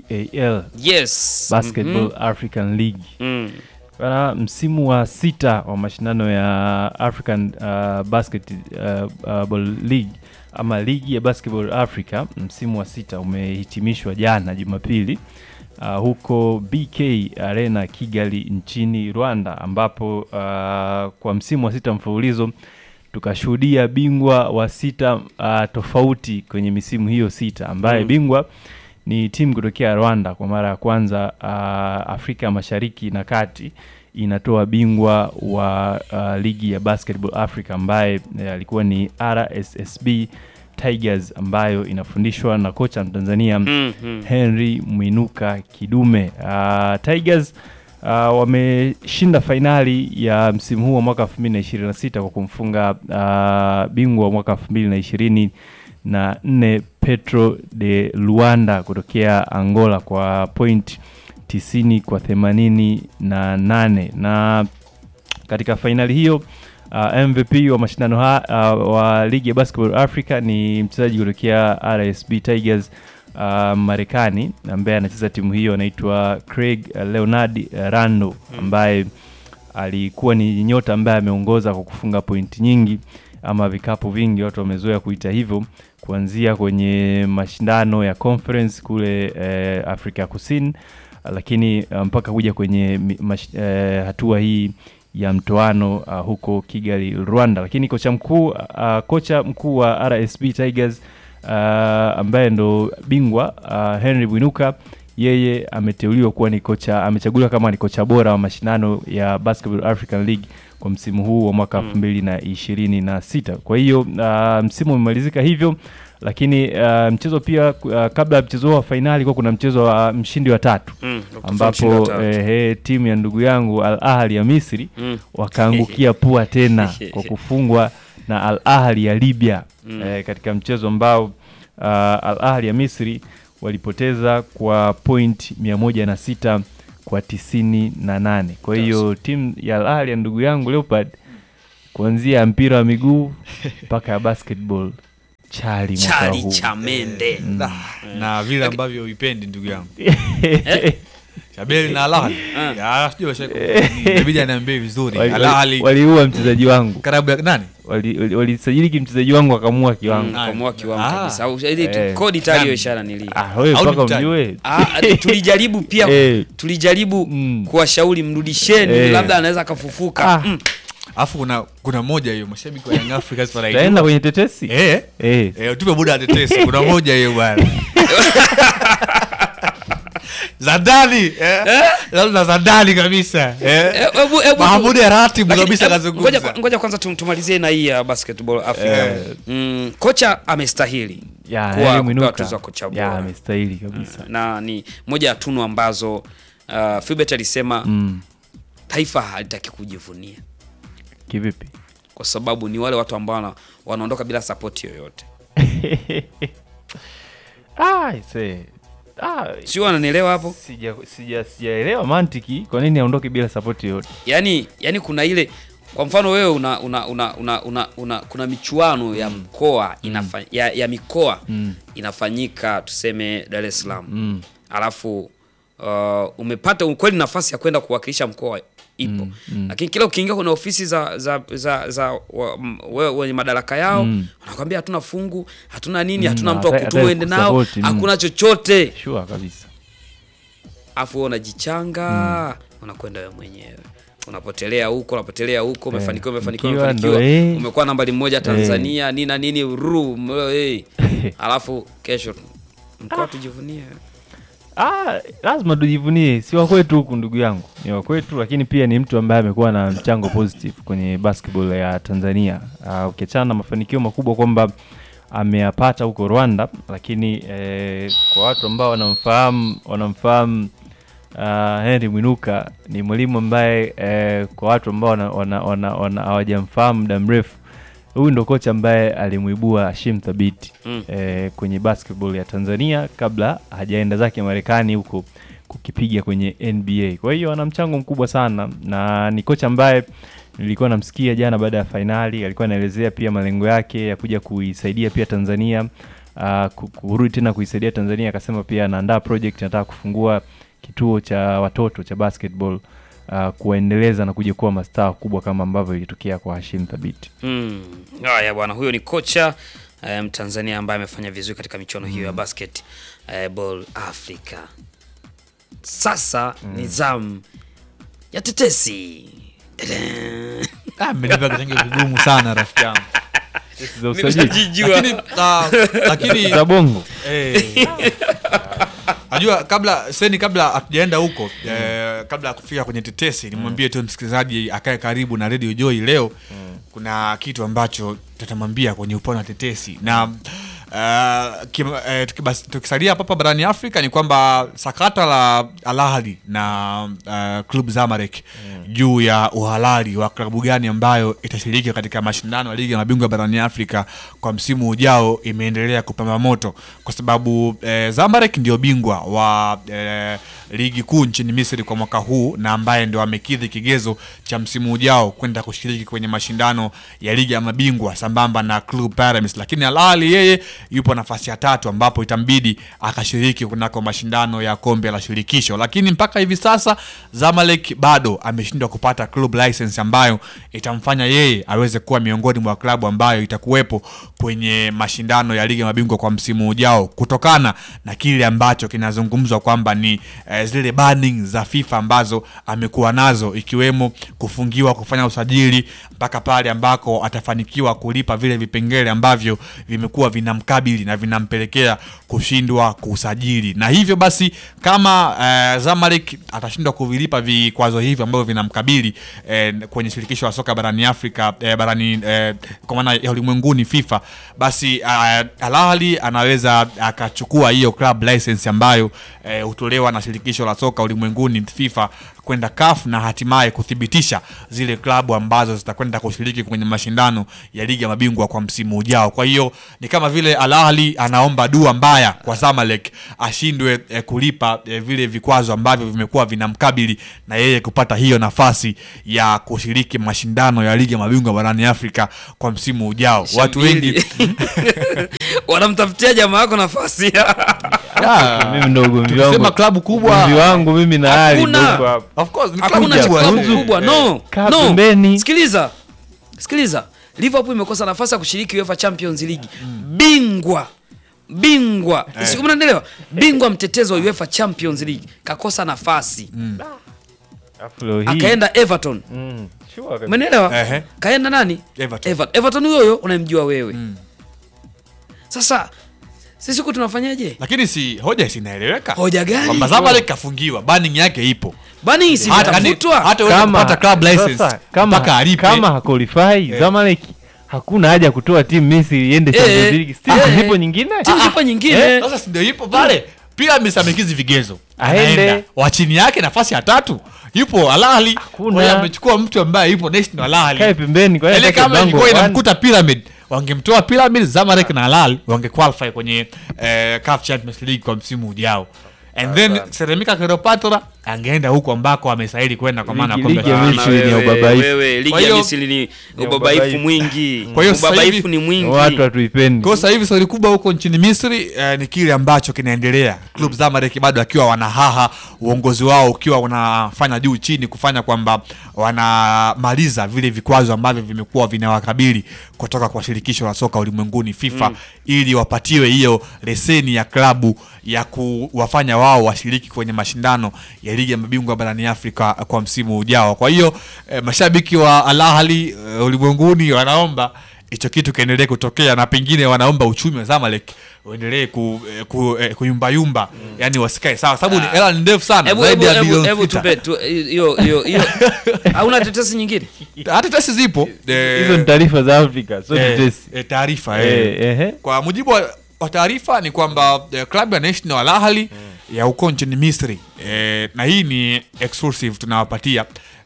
BAL yes, Basketball mhm. African League. Mm. Bana, msimu wa sita wa mashindano ya African uh, Basketball League ama ligi ya Basketball Africa, msimu wa sita umehitimishwa jana Jumapili uh, huko BK Arena Kigali nchini Rwanda, ambapo uh, kwa msimu wa sita mfululizo tukashuhudia bingwa wa sita uh, tofauti kwenye misimu hiyo sita ambaye Mm. bingwa ni timu kutokea Rwanda kwa mara ya kwanza uh, Afrika Mashariki na Kati inatoa bingwa wa uh, ligi ya Basketball Africa ambaye eh, alikuwa ni RSSB Tigers ambayo inafundishwa na kocha Mtanzania Mhm. Henry Mwinuka Kidume. Uh, Tigers uh, wameshinda fainali ya msimu huu wa mwaka 2026 kwa kumfunga uh, bingwa wa mwaka 2020 na nne Petro de Luanda kutokea Angola kwa point 90 kwa 88 na nane na katika fainali hiyo uh, MVP wa mashindano ha, uh, wa ligi ya Basketball Africa ni mchezaji kutokea RSB Tigers uh, Marekani ambaye anacheza timu hiyo anaitwa Craig uh, Leonard uh, Rando ambaye alikuwa ni nyota ambaye ameongoza kwa kufunga pointi nyingi ama vikapu vingi, watu wamezoea kuita hivyo, kuanzia kwenye mashindano ya conference kule eh, Afrika ya Kusini, lakini uh, mpaka kuja kwenye mi- mash, eh, hatua hii ya mtoano uh, huko Kigali, Rwanda. Lakini kocha mkuu uh, kocha mkuu wa RSB Tigers uh, ambaye ndo bingwa uh, Henry Bwinuka yeye ameteuliwa kuwa ni kocha, amechaguliwa kama ni kocha bora wa mashindano ya Basketball African League kwa msimu huu wa mwaka elfu mbili na ishirini na sita. Kwa hiyo uh, msimu umemalizika hivyo, lakini uh, mchezo pia uh, kabla ya mchezo huo wa fainali kuwa kuna mchezo wa mshindi wa tatu Mm, wa mshindi wa ambapo tatu. eh, eh, timu ya ndugu yangu Al Ahli ya Misri Mm. wakaangukia pua tena kwa kufungwa na Al Ahli ya Libya Mm. eh, katika mchezo ambao uh, Al Ahli ya Misri walipoteza kwa point 106 kwa tisini na nane. Kwa hiyo timu ya Al Ahli ya ndugu yangu Leopard kuanzia mpira wa miguu mpaka ya basketball chali mwaka Chali huu. cha mende. Mm. Na, na vile ambavyo uipendi ndugu yangu Shabeli na Al Ahly. Ya, sijui washa- inabidi aniambie vizuri Wali- Al Ahly wali- waliua mchezaji wangu karibu ya nani Wali- wali- walisajili kimchezaji wangu akamua kiwango Kamua kiwango Ah. kabisa. Au ili tu- Eh. kodi tayari hiyo Nani? ishara nili. Ah, wewe Au mpaka ni mtani? umjue. Ah, tulijaribu pia Eh. tulijaribu kuwashauri mrudisheni Eh. labda anaweza akafufuka. Mm. alafu kuna kuna moja hiyo mashabiki wa Young Africans wanaijua. Utaenda kwenye tetesi eh eh eh tupe muda wa tetesi kuna moja hiyo bwana za ndani eh labda za ndani kabisa eh Eh, hebu- hebu tu- Mahamudi Ratibu Lakini, kabisa hebu- kazungumza ngoja- Ngoja kwanza tum- tumalizie na hii ya basketball Africa. Eh. Mm, kocha amestahili ya kuwa- Henry kupewa Mwinuka tuzo ya kocha ya bora. amestahili kabisa na ni moja ya tunu ambazo uh, Philbert alisema Mm. taifa halitaki kujivunia kivipi kwa sababu ni wale watu ambao wana- wanaondoka bila sapoti yoyote. ah, ise. Ah, sio wananielewa hapo sija sija sijaelewa mantiki kwa nini aondoke bila support yoyote yani yani kuna ile kwa mfano wewe una, una, una, una, una, una kuna michuano ya mkoa inafa, ya, ya mikoa Mm. inafanyika tuseme Dar es Salaam Mm. alafu uh, umepata ukweli nafasi ya kwenda kuwakilisha mkoa ipo Mm, mm. lakini kila ukiingia kwenye ofisi za za za, za wa, m- we- wenye madaraka yao Mm. wanakwambia hatuna fungu hatuna nini Mm, hatuna mtu wa hata- kutumu hata uende nao kusupport, mm. hakuna chochote sure kabisa afu wewe unajichanga unakwenda wewe mwenyewe unapotelea huko unapotelea huko Eh, umefanikiwa umefanikiwa ikiwa ndo, umefanikiwa eh. umekuwa nambari moja Tanzania nini na nini ru m- eh. alafu kesho mkoa tujivunie Ah, lazima tujivunie, si wa kwetu huku ndugu yangu, ni wa kwetu, lakini pia ni mtu ambaye amekuwa na mchango positive kwenye basketball ya Tanzania. Uh, ukiachana na mafanikio makubwa kwamba ameyapata huko Rwanda, lakini eh, kwa watu ambao wanamfahamu wanamfahamu uh, Henry Mwinuka ni mwalimu ambaye eh, kwa watu ambao wana- wana- wana- wana- hawajamfahamu muda mrefu huyu ndo kocha ambaye alimuibua Hashim Thabiti Mm. eh, kwenye basketball ya Tanzania kabla hajaenda zake Marekani huko kukipiga kwenye NBA. Kwa hiyo ana mchango mkubwa sana na ni kocha ambaye nilikuwa namsikia jana baada ya fainali, alikuwa anaelezea pia malengo yake ya kuja kuisaidia pia Tanzania uh, kurudi tena kuisaidia Tanzania. Akasema pia anaandaa project, anataka kufungua kituo cha watoto cha basketball uh, kuwaendeleza na kuja kuwa mastaa wakubwa kama ambavyo ilitokea kwa Hashim Thabiti. Mm. Haya bwana, huyo ni kocha eh, Mtanzania ambaye amefanya vizuri katika michuano hiyo ya basket eh, ball Africa. Sasa ni zamu ya tetesi. Ah, mmenipa kitenge kigumu sana rafiki yangu. za usajili. Nimejijua. Lakini, ah, lakini Za bongo. Eh. Najua kabla seni kabla hatujaenda huko eh, kabla ya kufika kwenye tetesi nimwambie tu msikilizaji akae karibu na Radio Joy leo kuna kitu ambacho tutamwambia kwenye upande wa tetesi na uh, kim, eh, tukibas- tukisalia hapa hapa barani Afrika ni kwamba sakata la Al Ahly na uh, club Zamalek juu ya uhalali wa klabu gani ambayo itashiriki katika mashindano ya ligi ya mabingwa barani Afrika kwa msimu ujao imeendelea kupamba moto kwa sababu eh, Zamalek ndio bingwa wa eh, ligi kuu nchini Misri kwa mwaka huu na ambaye ndio amekidhi kigezo cha msimu ujao kwenda kushiriki kwenye mashindano ya ligi ya mabingwa sambamba na Club Pyramids, lakini Al Ahly yeye yupo nafasi ya tatu ambapo itambidi akashiriki kunako mashindano ya kombe la shirikisho, lakini mpaka hivi sasa Zamalek bado ameshindwa kupata club license ambayo itamfanya yeye aweze kuwa miongoni mwa klabu ambayo itakuwepo kwenye mashindano ya ligi ya mabingwa kwa msimu ujao kutokana na kile ambacho kinazungumzwa kwamba ni eh, zile banning za FIFA ambazo amekuwa nazo ikiwemo kufungiwa kufanya usajili mpaka pale ambako atafanikiwa kulipa vile vipengele ambavyo vimekuwa vinamkata vinamkabili na vinampelekea kushindwa kusajili, na hivyo basi kama eh, Zamalek atashindwa kuvilipa vikwazo hivyo ambavyo vinamkabili eh, kwenye shirikisho la soka barani Afrika eh, barani eh, kwa maana ya ulimwenguni FIFA, basi eh, Al Ahly anaweza akachukua hiyo club license ambayo eh, hutolewa na shirikisho la soka ulimwenguni FIFA kwenda CAF na hatimaye kuthibitisha zile klabu ambazo zitakwenda kushiriki kwenye mashindano ya ligi ya mabingwa kwa msimu ujao. Kwa hiyo ni kama vile Al Ahly anaomba dua mbaya kwa Zamalek ashindwe eh, kulipa eh, vile vikwazo ambavyo vimekuwa vinamkabili na yeye kupata hiyo nafasi ya kushiriki mashindano ya ligi ya mabingwa barani Afrika kwa msimu ujao. Watu wengi wanamtafutia jamaa yako nafasi Ah, mimi ndo ugomvi tukisema wangu klabu kubwa ugomvi wangu mimi na Ali ndo Hakuna. uko hapo. Of course, ni klabu hakuna kubwa. klabu Zuzu. kubwa no Kaa no pembeni. sikiliza sikiliza liverpool imekosa nafasi ya kushiriki uefa champions league bingwa bingwa Eh. siku mnaelewa bingwa mtetezi wa uefa champions league kakosa nafasi Alafu leo hii- akaenda everton Mm, sure kabisa. umenielewa Ehe. kaenda nani Everton. Ever- everton huyo huyo unamjua wewe sasa sisi huku tunafanyaje lakini si hoja sinaeleweka Hoja gani? kwamba Zamalek kafungiwa banning yake ipo bani si Hata- yani, itafutwa hata wewe kupata club license sasa, kama, mpaka alipe kama haqualify Eh. Zamalek hakuna haja ya kutoa timu Misri iende Champions Eh, League. Still eh, zipo nyingine. timu zipo nyingine Eh, sasa si ndio ipo pale Pyramids amekizi vigezo Aende. Anaenda. wa chini yake nafasi ya tatu yupo Al Ahly Hakuna. Kwa hiyo amechukua mtu ambaye yupo national Al Ahly Kae pembeni kwa hiyo ile atake kama bango ilikuwa one. inamkuta Pyramid wangemtoa Pyramid Zamalek na Al Ahly wange qualify kwenye eh, CAF Champions League kwa msimu ujao and then Ceramica Cleopatra angeenda huko ambako amestahili kwenda kwa maana ya Ligi- kombe ligi ya la- Misri ni wewe, ubabaifu. wewe, ligi Kwa ya hiyo- Misri ni Ni ubabaifu ubabaifu. mwingi Kwa hiyo sasa ubabaifu hivi- ni mwingi Watu hatuipendi. Kwa sasa hivi swali kubwa huko nchini Misri eh, ni kile ambacho kinaendelea. Club Zamalek bado akiwa wanahaha, uongozi wao ukiwa unafanya juu chini kufanya kwamba wanamaliza vile vikwazo ambavyo vimekuwa vinawakabili kutoka kwa shirikisho la soka ulimwenguni FIFA Mm. ili wapatiwe hiyo leseni ya klabu ya kuwafanya wao washiriki kwenye mashindano ya ligi ya mabingwa barani Afrika kwa msimu ujao. Kwa hiyo eh, mashabiki wa Al Ahly eh, ulimwenguni wanaomba hicho kitu kiendelee kutokea na pengine wanaomba uchumi wa Zamalek uendelee ku, eh, ku, eh, kuyumbayumba yani wasikae sawa sababu ni hela ni ndefu sana Hebu zaidi hebu ya hebu bilioni hebu sita tupe tu hiyo hiyo hiyo hauna tetesi nyingine hata tesi zipo eh, Hizo ni taarifa za Afrika, sio eh, tetesi. eh, taarifa Eh, eh. ehe. kwa mujibu wa, wa taarifa ni kwamba eh, klabu ya National Al Ahly ya huko nchini Misri eh, na hii ni exclusive tunawapatia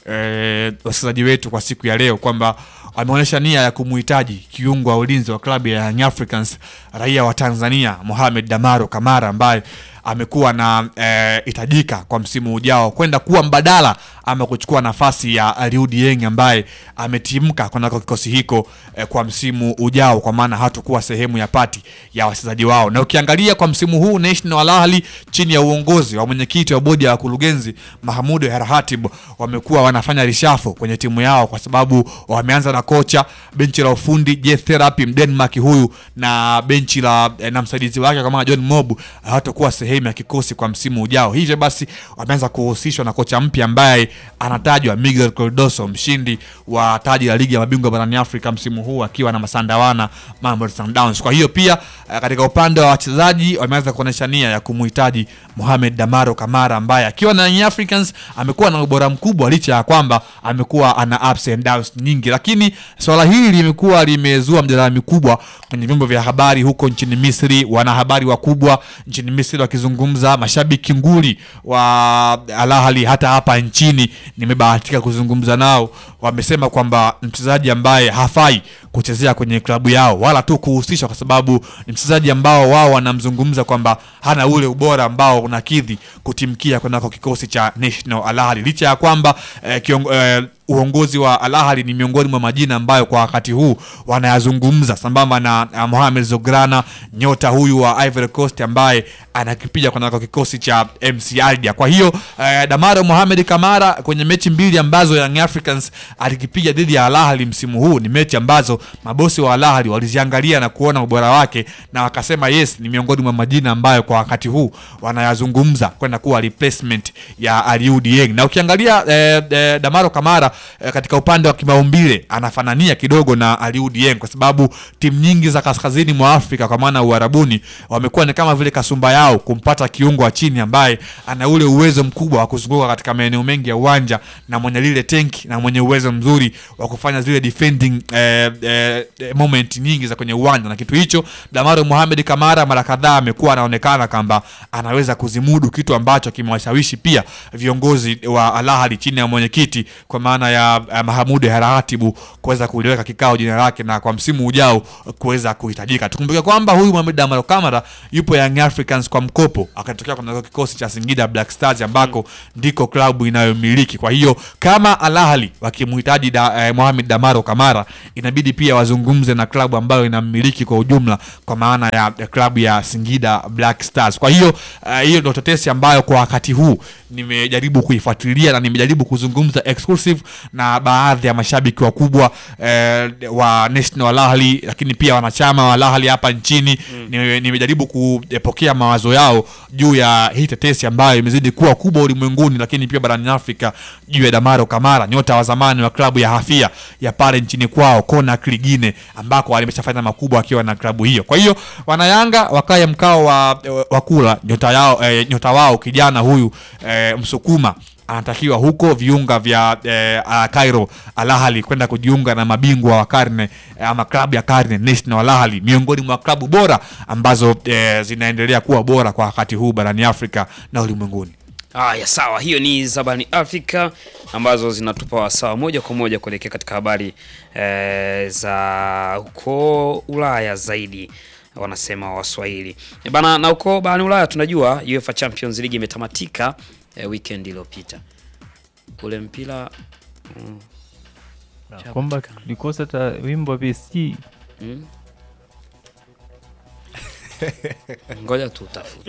eh, wasikilizaji wetu kwa siku ya leo kwamba ameonyesha nia ya kumuhitaji kiungo wa ulinzi wa klabu ya Young Africans raia wa Tanzania Mohamed Damaro Kamara ambaye amekuwa na eh, hitajika kwa msimu ujao kwenda kuwa mbadala ama kuchukua nafasi ya Aliou Dieng ambaye ametimka kunako kikosi hiko eh, kwa msimu ujao, kwa maana hatakuwa sehemu ya pati ya wachezaji wao. Na ukiangalia kwa msimu huu National Al Ahly chini ya uongozi wa mwenyekiti wa bodi ya wakurugenzi Mahmoud Herhatib wamekuwa wanafanya rishafo kwenye timu yao, kwa sababu wameanza na kocha, benchi la ufundi Jet Therapy Mdenmark huyu na benchi la eh, na msaidizi wake kama John Mob hawatakuwa sehemu ya kikosi kwa msimu ujao. Hivyo basi wameanza kuhusishwa na kocha mpya ambaye anatajwa Miguel Cardoso, mshindi wa taji la ligi ya mabingwa barani Afrika msimu huu akiwa na Masandawana Mamelodi Sundowns. Kwa hiyo pia eh, katika upande wa wachezaji wameanza kuonyesha nia ya kumhitaji Mohamed Damaro Kamara ambaye akiwa na Young Africans amekuwa na ubora mkubwa licha ya kwamba amekuwa ana ups and downs nyingi, lakini swala hili limekuwa limezua mjadala mikubwa kwenye vyombo vya habari huko nchini Misri, wanahabari wakubwa nchini Misri wakizungumza, mashabiki nguli wa Al Ahly hata hapa nchini nimebahatika kuzungumza nao, wamesema kwamba mchezaji ambaye hafai kuchezea kwenye klabu yao wala tu kuhusishwa, kwa sababu ni mchezaji ambao wao wanamzungumza kwamba hana ule ubora ambao unakidhi kutimkia kunako kikosi cha National Al Ahly, licha ya kwamba eh, kiongo, eh, uongozi wa Al Ahly ni miongoni mwa majina ambayo kwa wakati huu wanayazungumza sambamba na uh, Mohamed Zograna nyota huyu wa Ivory Coast ambaye anakipiga kunako kikosi cha MC Alger. Kwa hiyo uh, Damaro Mohamed Kamara kwenye mechi mbili ambazo Young Africans alikipiga dhidi ya Al Ahly msimu huu ni mechi ambazo mabosi wa Al Ahly waliziangalia na kuona ubora wake na wakasema yes, ni miongoni mwa majina ambayo kwa wakati huu wanayazungumza kwenda kuwa replacement ya Aliou Dieng. Na ukiangalia eh, eh, Damaro Kamara eh, katika upande wa kimaumbile anafanania kidogo na Aliou Dieng kwa sababu timu nyingi za kaskazini mwa Afrika kwa maana Uarabuni wamekuwa ni kama vile kasumba yao kumpata kiungo wa chini ambaye ana ule uwezo mkubwa wa kuzunguka katika maeneo mengi ya uwanja na mwenye lile tenki na mwenye uwezo mzuri wa kufanya zile defending eh, eh, eh, moment nyingi za kwenye uwanja na kitu hicho Damaro Mohamed Kamara mara kadhaa amekuwa anaonekana kwamba anaweza kuzimudu kitu ambacho kimewashawishi pia viongozi wa Al Ahly chini ya mwenyekiti kwa maana ya eh, Mahamudu Haratibu kuweza kuliweka kikao jina lake na kwa msimu ujao kuweza kuhitajika. Tukumbuke kwamba huyu Mohamed Damaro Kamara yupo Young Africans kwa mkopo akatokea kwa kikosi cha Singida Black Stars ambako ndiko klabu inayomiliki. Kwa hiyo kama Al Ahly wakimhitaji da, eh, Mohamed Damaro Kamara inabidi pia wazungumze na klabu ambayo inammiliki kwa ujumla kwa maana ya, ya klabu ya Singida Black Stars. Kwa hiyo eh, hiyo ndio tetesi ambayo kwa wakati huu nimejaribu kuifuatilia na nimejaribu kuzungumza exclusive na baadhi ya mashabiki wakubwa eh, wa National Al Ahly, lakini pia wanachama wa Al Ahly hapa nchini Nime- nimejaribu kupokea mawazo yao juu ya hii tetesi ambayo imezidi kuwa kubwa ulimwenguni, lakini pia barani Afrika juu ya Damaro Kamara, nyota wa zamani wa klabu ya Hafia ya pale nchini kwao Conakry Guinea, ambako alimeshafanya makubwa akiwa na klabu hiyo. Kwa hiyo wanayanga wakaye mkao wa, wa kula nyota yao eh, nyota wao kijana huyu eh, Msukuma anatakiwa huko viunga vya eh, ah, Cairo Al Ahly kwenda kujiunga na mabingwa wa karne eh, ama klabu ya karne National Al Ahly, miongoni mwa klabu bora ambazo eh, zinaendelea kuwa bora kwa wakati huu barani Afrika na ulimwenguni. Haya, sawa. Hiyo ni Zabani Afrika ambazo zinatupa wasawa moja kwa moja kuelekea katika habari eh, za huko Ulaya zaidi wanasema Waswahili E bana. Na huko barani Ulaya tunajua UEFA Champions League imetamatika eh, weekend iliyopita ule mpira mm, kwamba tulikosa hata wimbo wa PSG mm. Ngoja tutafute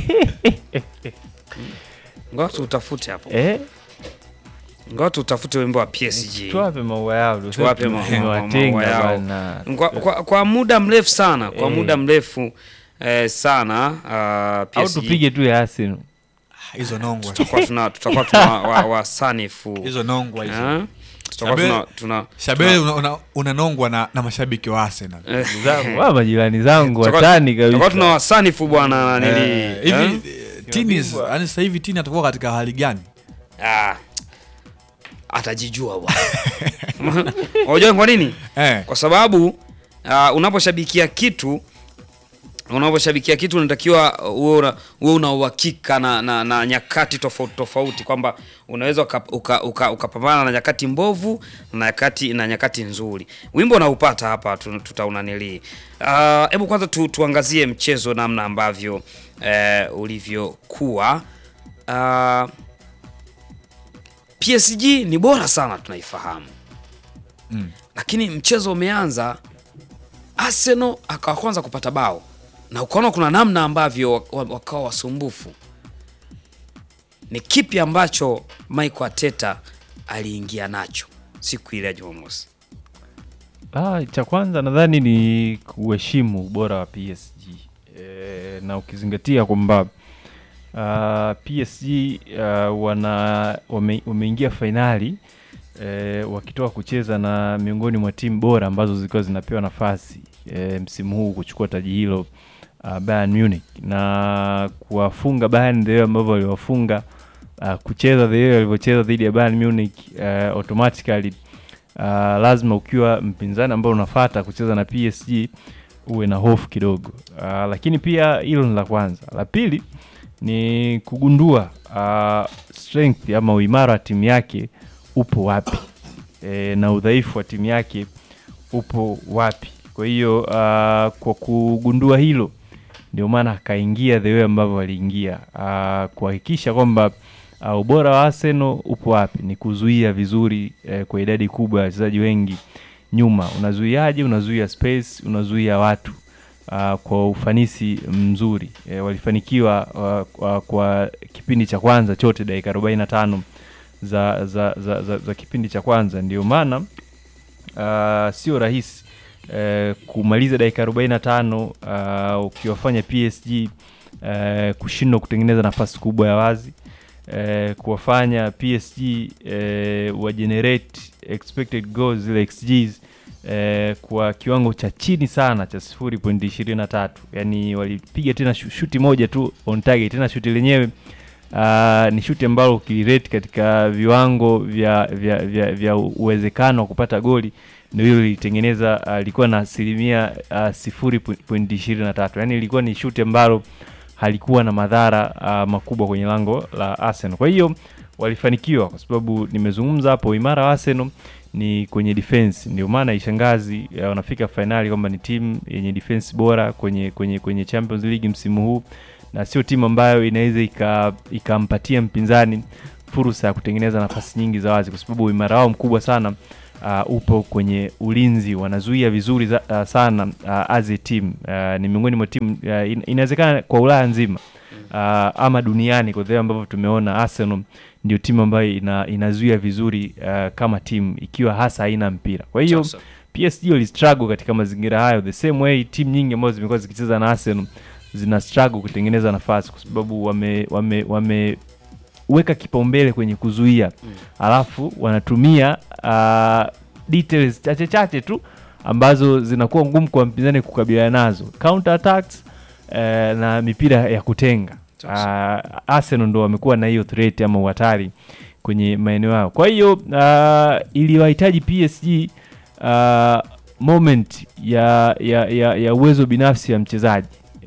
ngoja tutafute hapo Eh? ngoja tutafute wimbo wa PSG tuwape maua yao ndio tuwape sasa ma- ma- tumewatenga maua yao. bwana. Kwa, kwa, kwa muda mrefu sana kwa Eh. muda mrefu eh, sana uh, au PSG tupige tu ya Arsenal hizo nongwa tutakuwa tuna tutakuwa tuna wa- wasanifu hizo nongwa hizo. Eh? tutakuwa Shabele- tuna tuna Shabele tuna- una- una- unanongwa na, na mashabiki wa Arsenal. Eh. zangu wa majirani zangu Tutakuwa- watani tutakuwa kabisa tuna wasanifu bwana nili Eh, hivi eh, Tini yani sasa hivi Tini atakuwa katika hali gani? Ah, atajijua bwana. Unajua kwa nini? Eh. Kwa sababu uh, unaposhabikia kitu unaposhabikia kitu unatakiwa uwe una, uwe una uhakika na, na, na nyakati tofauti tofauti kwamba unaweza ukapambana uka, uka, ukapambana na nyakati mbovu na nyakati na nyakati nzuri. Wimbo unaupata hapa tu- tutaunanilii. Ah, Hebu kwanza tu, tuangazie mchezo namna ambavyo eh, ulivyokuwa. Ah, PSG ni bora sana tunaifahamu Mm. lakini mchezo umeanza, Arsenal akawa kwanza kupata bao na ukaona kuna namna ambavyo wa- wa- wakawa wasumbufu. Ni kipi ambacho Mikel Arteta aliingia nacho siku ile ya Jumamosi? Ah, cha kwanza nadhani ni kuheshimu ubora wa PSG e, na ukizingatia kwamba uh, PSG uh, wana wame, wameingia fainali e, wakitoka kucheza na miongoni mwa timu bora ambazo zilikuwa zinapewa nafasi e, msimu huu kuchukua taji hilo uh, Bayern Munich na kuwafunga Bayern the way ambavyo waliwafunga uh, kucheza the way walivyocheza dhidi ya Bayern Munich uh, automatically uh, lazima ukiwa mpinzani ambao unafata kucheza na PSG uwe na hofu kidogo uh, lakini pia hilo ni la kwanza. La pili ni kugundua uh, strength ama uimara wa timu yake upo wapi e, na udhaifu wa timu yake upo wapi. Kwa hiyo uh, kwa kugundua hilo ndio maana akaingia the way ambavyo aliingia uh, kuhakikisha kwamba uh, ubora wa Arsenal upo wapi, ni kuzuia vizuri eh, kwa idadi kubwa ya wachezaji wengi nyuma. Unazuiaje? Unazuia space, unazuia watu uh, kwa ufanisi mzuri eh, walifanikiwa uh, uh, kwa kipindi cha kwanza chote dakika 45 za, za, za, za, za kipindi cha kwanza, ndio maana uh, sio rahisi uh, kumaliza dakika 45 uh, ukiwafanya PSG uh, kushindwa kutengeneza nafasi kubwa ya wazi eh, kuwafanya PSG eh, wa generate expected goals zile XGs eh, kwa kiwango cha chini sana cha 0.23 yani walipiga tena shu- shuti moja tu on target tena shuti lenyewe Uh, ni shuti ambalo ukilirate katika viwango vya vya, vya, vya uwezekano wa kupata goli ndio hilo lilitengeneza uh, lilikuwa na asilimia uh, sifuri point ishirini na tatu yaani ilikuwa ni shuti ambalo halikuwa na madhara uh, makubwa kwenye lango la Arsenal. Kwa hiyo walifanikiwa kwa sababu nimezungumza hapo, imara wa Arsenal ni kwenye defense, ndio maana ishangazi uh, wanafika fainali kwamba ni timu yenye defense bora kwenye kwenye kwenye Champions League msimu huu na sio timu ambayo inaweza ika- ikampatia mpinzani fursa ya kutengeneza nafasi nyingi za wazi, kwa sababu uimara wao mkubwa sana uh, upo kwenye ulinzi, wanazuia vizuri za, uh, sana uh, as a team uh, ni miongoni mwa timu uh, in, inawezekana kwa Ulaya nzima uh, ama duniani kwa vile ambavyo tumeona Arsenal ndio timu ambayo ina, inazuia vizuri uh, kama timu ikiwa hasa haina mpira. Kwa hiyo Sasa. PSG wali struggle katika mazingira hayo the same way timu nyingi ambazo zimekuwa zikicheza na Arsenal zina struggle kutengeneza nafasi kwa sababu wame wame wameweka kipaumbele kwenye kuzuia mm. alafu wanatumia uh, details chache chache tu ambazo zinakuwa ngumu kwa mpinzani kukabiliana nazo counter attacks uh, na mipira ya kutenga uh, Arsenal ndo wamekuwa na hiyo threat ama uhatari kwenye maeneo yao kwa hiyo uh, iliwahitaji PSG uh, moment ya ya, ya, ya uwezo binafsi ya mchezaji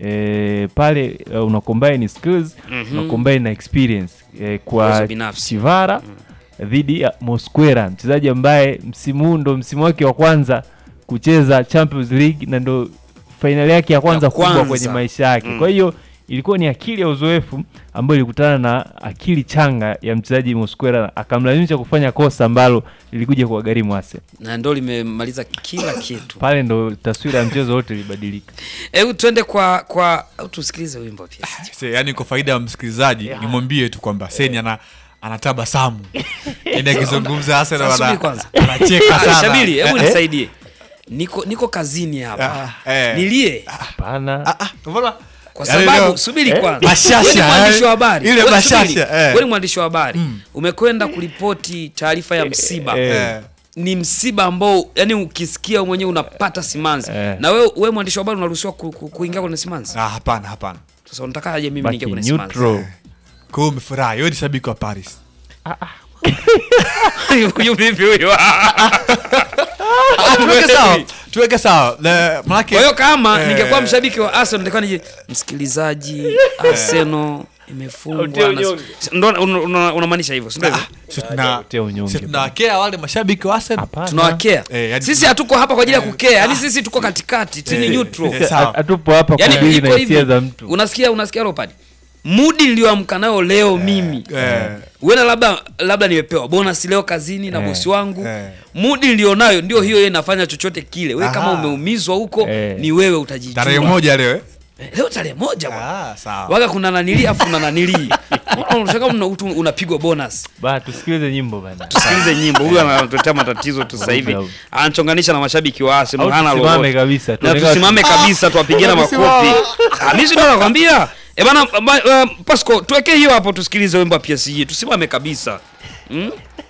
e, pale uh, una combine skills Mhm. una combine na experience e, kwa Uwezo binafsi. Chivara dhidi ya Mosquera mchezaji ambaye msimu huu ndo msimu wake wa kwanza kucheza Champions League na ndo fainali yake ya kwanza kubwa kwanza. kwenye maisha yake Mm. kwa hiyo ilikuwa ni akili ya uzoefu ambayo ilikutana na akili changa ya mchezaji Mosquera akamlazimisha kufanya kosa ambalo lilikuja kuwagharimu Arsenal na ndo limemaliza kila kitu. pale ndo taswira ya mchezo wote ilibadilika Hebu twende kwa kwa au tusikilize wimbo pia. Se, yani kwa faida ya msikilizaji nimwambie tu kwamba Seni ana anatabasamu yani akizungumza Arsenal Sasa subiri ana- kwanza. anacheka Ah, sana Shabili, hebu Eh, nisaidie. Niko niko kazini hapa. eh. Nilie. Hapana. mbona Kwa Yaani sababu leo- subiri eh, kwanza. bashasha, Wewe ni mwandishi eh, wa habari. ile Wewe bashasha, subiri. eh. Wewe ni mwandishi wa habari. Umekwenda kuripoti taarifa ya msiba. Eh. Ni msiba ambao yani ukisikia mwenyewe unapata simanzi. Na wewe wewe mwandishi wa habari unaruhusiwa ku, ku, kuingia kwenye simanzi? Ah, hapana hapana. Sasa unatakaje mimi Baki niingie kwenye simanzi? neutral. Kwa hiyo umefurahi, wewe ni shabiki wa Paris. Huyu vipi huyo? Ah, tuweke sawa. Tuweke sawa. Le- Manake Kwa hiyo kama eh, ningekuwa mshabiki wa Arsenal ningekuwa nije msikilizaji Arsenal imefungwa Utie na unyonge. ndo una- una- unamaanisha hivyo, si ndio hivyo? si tuna- si tunawakea wale mashabiki wa Arsenal. Tunawakea. Eh, yani Sisi hatuko hapa kwa ajili ya kukea. Yaani sisi tuko katikati, tini Eh, neutral. eh, sawa. hatupo hapa Yaani kudili iko na hivi. hisia za mtu Unasikia unasikia Leopard? Mudi niliyoamka nayo leo mimi. Eh. Uenda labda labda nimepewa bonus leo kazini na Eh. bosi wangu. Eh. Mudi nilionayo ndio hiyo yeye inafanya chochote kile. Wewe kama Aha. umeumizwa huko Eh. ni wewe utajijua. Tarehe moja leo eh? Eh, Leo tarehe moja bwana. Ah, sawa. Waga kuna nanili afu kuna nanili. Unashaka una, utu- unapigwa bonus. ba tusikilize nyimbo bana Tusikilize nyimbo. Huyu anatuletea matatizo tu sasa hivi. Anachonganisha na mashabiki wa Arsenal. Au Hana tusimame lolote. kabisa, Na tuonekane- tusimame kabisa tuwapigane Ah, makofi. tusimame. Ah, Mimi ndio nakwambia. Eh bana ba- uh, Pasco tuwekee hiyo hapo tusikilize wimbo wa PSG. Tusimame kabisa. Mm?